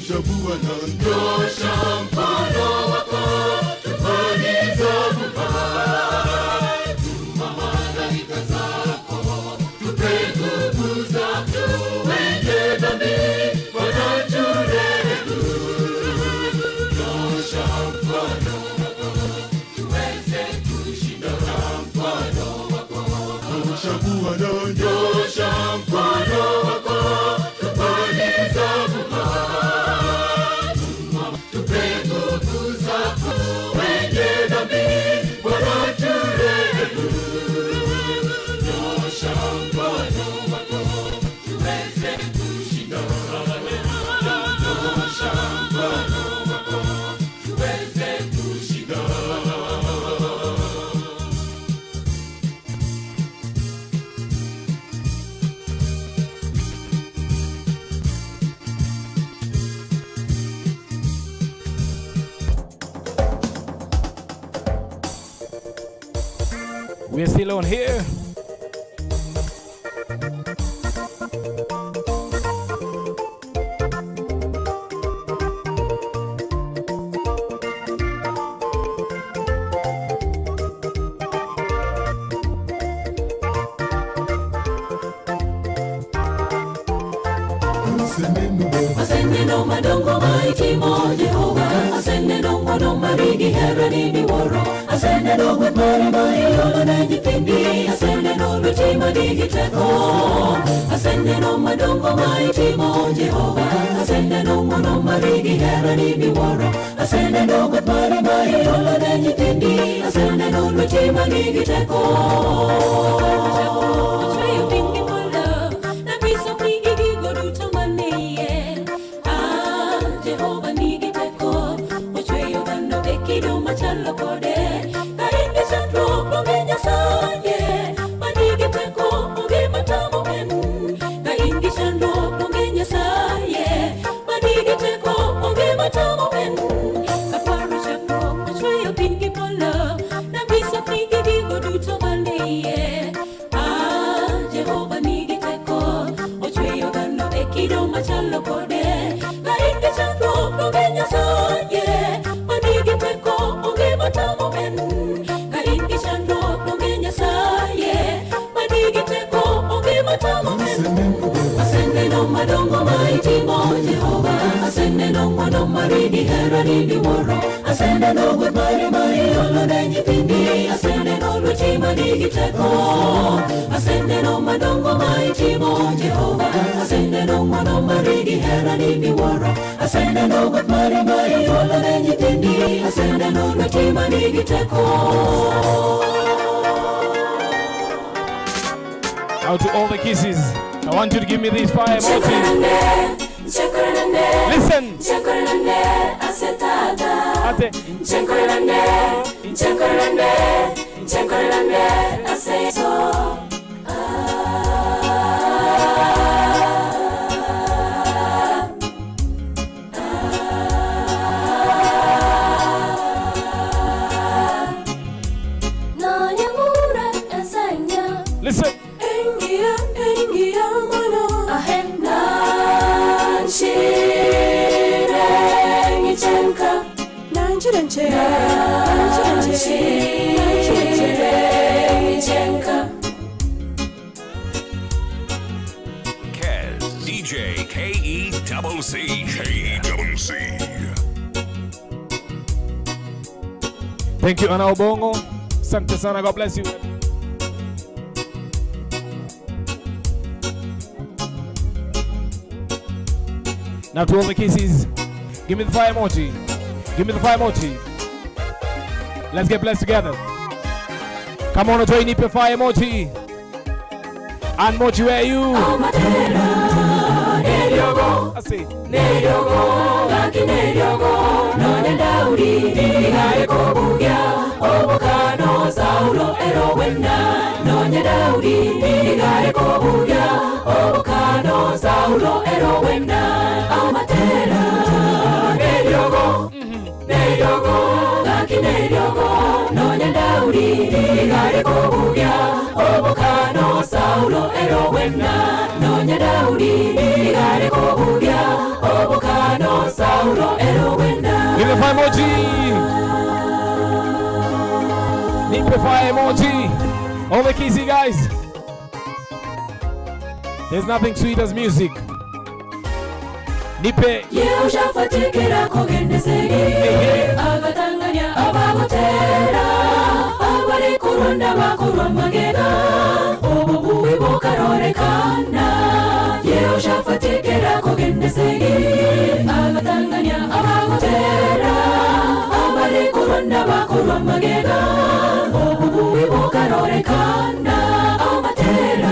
Chagua na nyosha mkono wako tufanye zamu Tuma malaika zako tupe nguvu zako wenye dhambi wanaturehemu Nyosha mkono wako tuweze kushinda mkono wako Chagua na nyosha mkono wako tufanye zamu tupe nguvu zako wenye dhambi wanaturehemu nyosha mkono wako tuweze kushinda nyosha mkono wako tuweze kushinda We're still on here. Aseneno madongo maitimo Jehova Aseneno ngono marigi herani miworo Aseneno gweth mari ma iolo ne nyithindi Aseneno lweti manigi teko Aseneno madongo maitimo Jehova Aseneno ngono marigi herani miworo Aseneno gweth mari ma iolo ne nyithindi Aseneno lweti manigi teko Ochweyo piny gi polo Napiso pigi gigo duto manie Ah, Jehova nigi teko Ochweyo dhano e kido machalo kode Ka in gi chandruok onge Nyasaye Manigi teko onge matamo en Ka in gi chandruok onge Nyasaye Manigi teko onge matamo en Ka paro chakruok ochweyo piny gi polo Napiso pigi gigo duto manie Ah, Jehova nigi teko Ochweyo dhano e kido machalo kode Ka in gi chandruok onge Nyasaye Manigi teko onge matamo en Ka in gi chandruok onge Nyasaye Manigi teko onge matamo en Aseneno madongo ma itimo Jehova Aseneno ng'wono mari gi herani miwuoro Aseneno gweth mari ma iolo ne nyithindi Aseneno lweti manigi teko Aseneno madongo ma itimo Jehova Aseneno ng'wono mari gi herani miwuoro Aseneno gweth mari ma iolo ne nyithindi Aseneno lweti manigi teko Out to all the kisses. I want you to give me these fire emojis. Listen. Ate. Listen. Ingia, ingia mono ahenda nchire ngichenka nanchire nche nanchire nche nanchire ngichenka Kez, DJ K E double C. K E double C. Thank you, Ana Obongo. Asante sana. God bless you. Now to all the kisses, give me the fire emoji. Give me the fire emoji. Let's get blessed together. Come on, join Nipe fire emoji. And mochi, where are you? I see. neryogo gaki neryogo none daudi igaye kobugya obukano saulo ero wenda nonye daudi igaye kobugya obukano saulo ero wenda amatera neryogo neryogo gaki neryogo nonye daudi igaye kobugya obukano saulo ero wenda nonye daudi igare kobugya obukano sa the fire emoji. All the kissy guys. There's nothing sweet as music. Nipe. yeushafatikira kugendeseri agatanganya abagotera abari kurunda bakurwa magega ubu bubi bukarorekana yeushafatikira kugendeseri agatanganya abagotera abari kurunda bakurwa magega ubu bubi bukarorekana amatera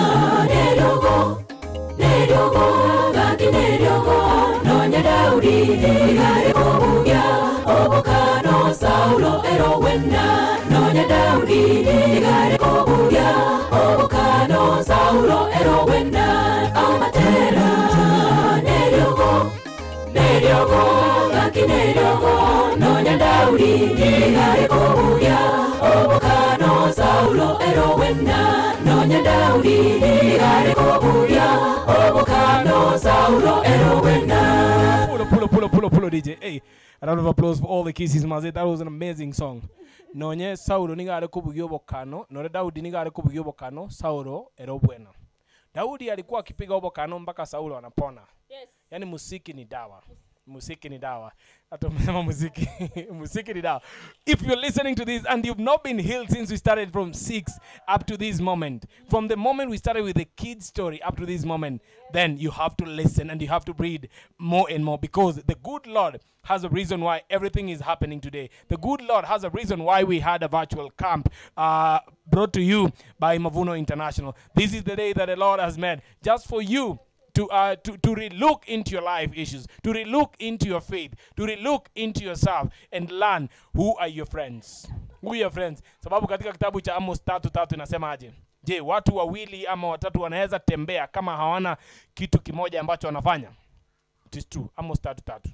neryogo neryogo gaki neryogo nonya daudi igare kobugya obukano saulo ero wenda nonya daudi igare kobugya obukano saulo ero wenda amatera neryogo neryogo gaki neryogo nonya daudi igare kobugya obukano saulo ero wenda nonya daudi igare kobugya obukano saulo ero wenda Pull up, pull up, pull up, pull up, pull up, DJ. Hey, a round of applause for all the kisses, maze. That was an amazing song. Nonye Saulo ningare kubugyo bokano, nore Daudi ningare kubugyo bokano, Saulo ero bwena. Daudi alikuwa akipiga huo bokano mpaka Saulo anapona. Yes. Yaani musiki ni dawa. Musiki ni dawa. Hata umesema muziki. musiki ni dawa. If you're listening to this and you've not been healed since we started from 6 up to this moment, from the moment we started with the kid story up to this moment, then you have to listen and you have to read more and more because the good Lord has a reason why everything is happening today. The good Lord has a reason why we had a virtual camp uh, brought to you by Mavuno International. This is the day that the Lord has made just for you to uh, to to relook into your life issues, to relook into your faith, to relook into yourself and learn who are your friends. Who are your friends? Sababu katika kitabu cha Amos tatu tatu inasemaje? Je, watu wawili ama watatu wanaweza tembea kama hawana kitu kimoja ambacho wanafanya? It is true. Amos tatu tatu.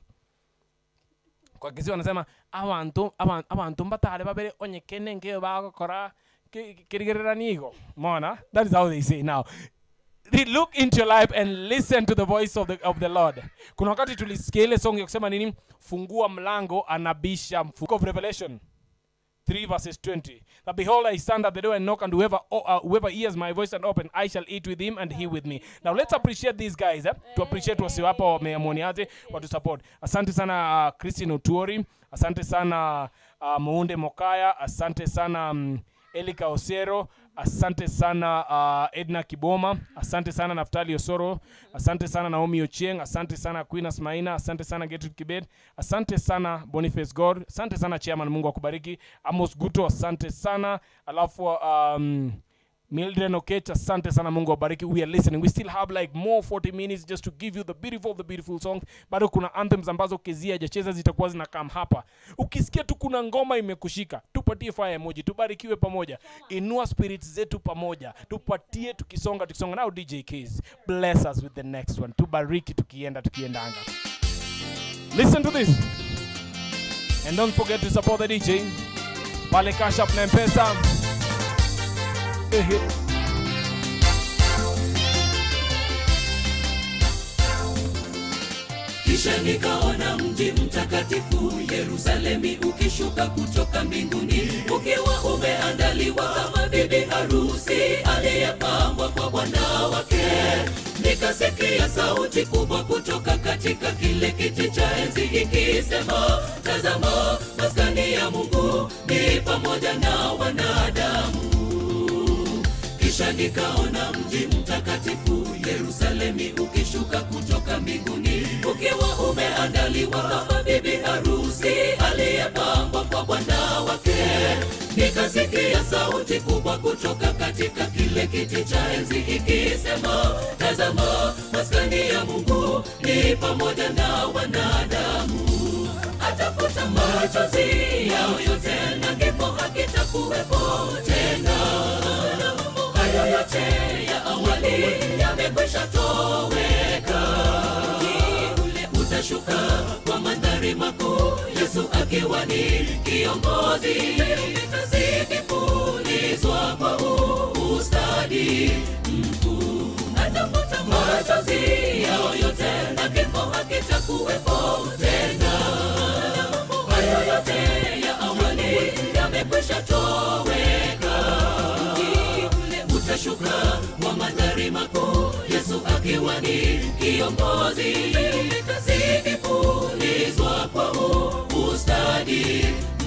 Kwa kisi wanasema abantu abantu abantu mbatale babere onyekene ngeyo bagokora kirigereranigo. Mona? That is how they say now Re- look into your life and listen to the voice of the, of the lord kuna wakati tulisikia ile song ya kusema nini fungua mlango anabisha mfuko of revelation 3 verses 20 that behold i stand at the door and knock and whoever, oh, uh, whoever hears my voice and open i shall eat with him and he with me now let's appreciate these guys eh? to appreciate wasiwapa wameamoniaje watu support asante sana uh, christine otuori asante sana uh, muunde mokaya asante sana um, Elika Osero, asante sana uh, Edna Kiboma, asante sana Naftali Osoro, asante sana Naomi Ochieng, asante sana Queen Asmaina, asante sana Gertrude Kibet, asante sana Boniface God, asante sana Chairman, Mungu akubariki. Amos Guto, asante sana. Alafu um, Mildred Okech, asante sana Mungu awabariki. We are listening. We still have like more 40 minutes just to give you the beautiful the beautiful songs. Bado kuna anthems ambazo kezia hajacheza zitakuwa zinakam hapa. Ukisikia tu kuna ngoma imekushika, tupatie fire emoji, tubarikiwe pamoja. Inua spirits zetu pamoja. Tupatie tukisonga tukisonga. Now DJ Keys, bless us with the next one. Tubariki tukienda tukiendanga. Listen to this. And don't forget to support the DJ. Pale Cash App na Mpesa. Ehe. kisha nikaona mji mtakatifu yerusalemi ukishuka kutoka mbinguni ukiwa umeandaliwa kama bibi harusi aliyepambwa kwa bwana wake nikasikia sauti kubwa kutoka katika kile kiti cha enzi ikisema tazama maskani ya mungu ni pamoja na wanadamu kisha nikaona mji mtakatifu yerusalemi ukishuka kutoka mbinguni ukiwa umeandaliwa kama bibi harusi aliyepambwa kwa bwana wake nikasikia sauti kubwa kutoka katika kile kiti cha enzi ikisema tazama maskani ya mungu ni pamoja na wanadamu atafuta machozi yao yote na kifo hakitakuwepo tena hayo yote ya awali yamekwisha toweka ule utashuka kwa mandhari makuu yesu akiwa ni kiongozi zikipulizwa kwa ustadi mkuu atafuta machozi yao yote na kifo hakitakuwepo tena hayo yote ya awali yamekwisha umeshatoweka mji ule utashuka wa mandhari makuu yesu akiwa ni kiongozi zikipulizwa kwa ustadi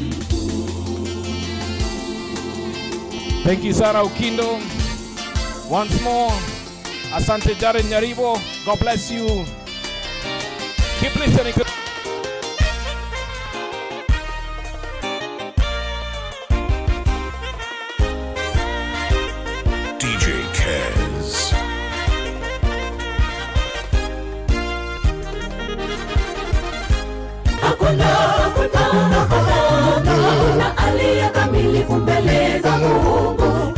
Thank you, Sarah Ukindo. Once more, Asante Jared Nyaribo. God bless you. Keep listening to. DJ Kez. hakuna hakuna hakuna hakuna aliye kamilifu mbele za Mungu.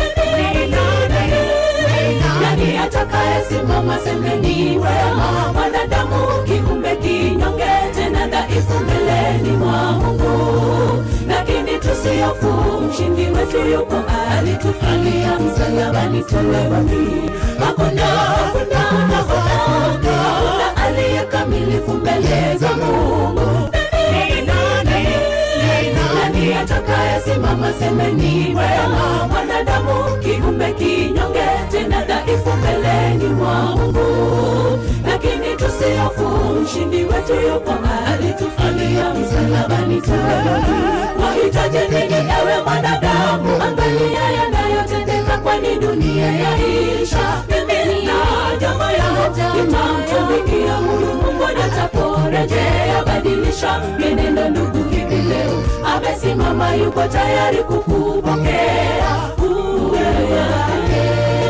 Nani atakayesimama semeni wema? Mwanadamu kiumbe kinyonge, tena dhaifu mbeleni mwa Mungu, lakini tusihofu, mshindi wetu yuko, alitufanyia msalabani tulewani. Hakuna hakuna hakuna hakuna aliye kamilifu mbele za Mungu. Nani atakayesimama semeni wema? Mwanadamu kiumbe kinyonge, tena dhaifu mbeleni mwa Mungu, lakini tusihofu, mshindi wetu yupo, alitufanyia msalabani tulewani. Wahitaji nini ewe mwanadamu? Angalia yanayotendeka, kwani dunia yaisha. Mimi na jamaa yangu nitamtumikia huyu Mungu ataporejea, badilisha mienendo ndugu hivi leo, amesimama yuko tayari kukupokea uwe wake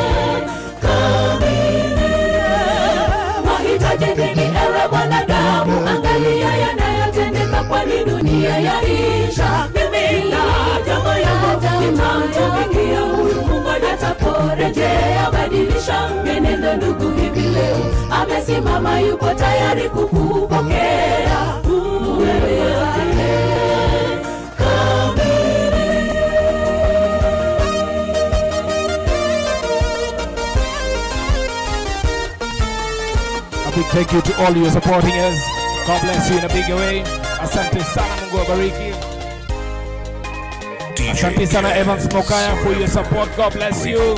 kamili. Wahitaji nini ewe mwanadamu? Angalia yanayotendeka, kwani dunia yaisha. Mimi na jamaa yangu nitamtumikia huyu Mungu ataporejea, badilisha mienendo ndugu hivi leo, amesimama yuko tayari kukupokea uwe wake kamili. A big thank you to all you supporting us. God bless you in a big way. Asante sana, Mungu awabariki. Asante sana Evans Mokaya for your support. God bless you.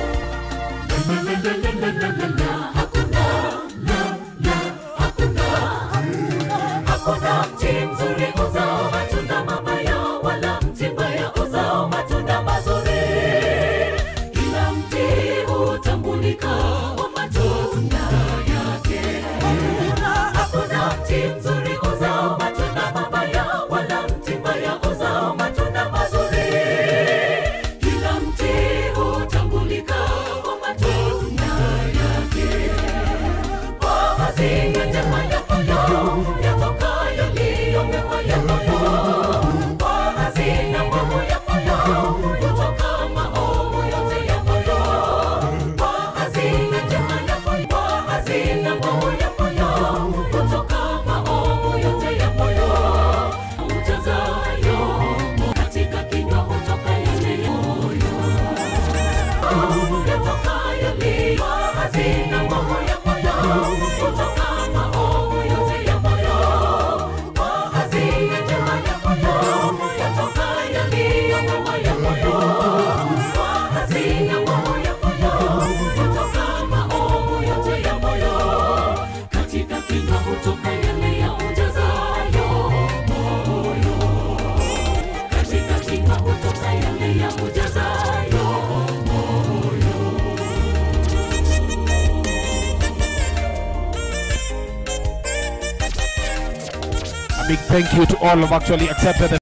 Hakuna mti mzuri uzao matunda mabaya, wala mti mbaya uzao matunda mazuri. Kila mti hutambulika kwa matunda yake. Hakuna mti mzuri uzao matunda mabaya, wala mti mbaya uzao matunda mazuri. Kila mti hutambulika kwa matunda yake. Kwa hazina njema ya moyo yatokayo yaliyo mema ya moyo. Kwa hazina mbovu ya moyo hutoka maovu yote ya moyo. Kwa hazina njema ya moyo, kwa hazina mbovu ya moyo hutoka maovu yote ya moyo. Ujazayo katika kinywa hutoka yale ya moyo. Yatokayo yaliyo hazina mbovu ya moyo hutoka maovu yote ya moyo. Kwa hazina njema ya moyo yatoka yaliyo mema ya moyo. Kwa hazina mbovu ya moyo yatoka maovu yote ya moyo. Katika kinywa hutoka yale ya ujazayo moyo. Katika kinywa hutoka yale ya ujazayo moyo. A big thank you to all who have actually accepted the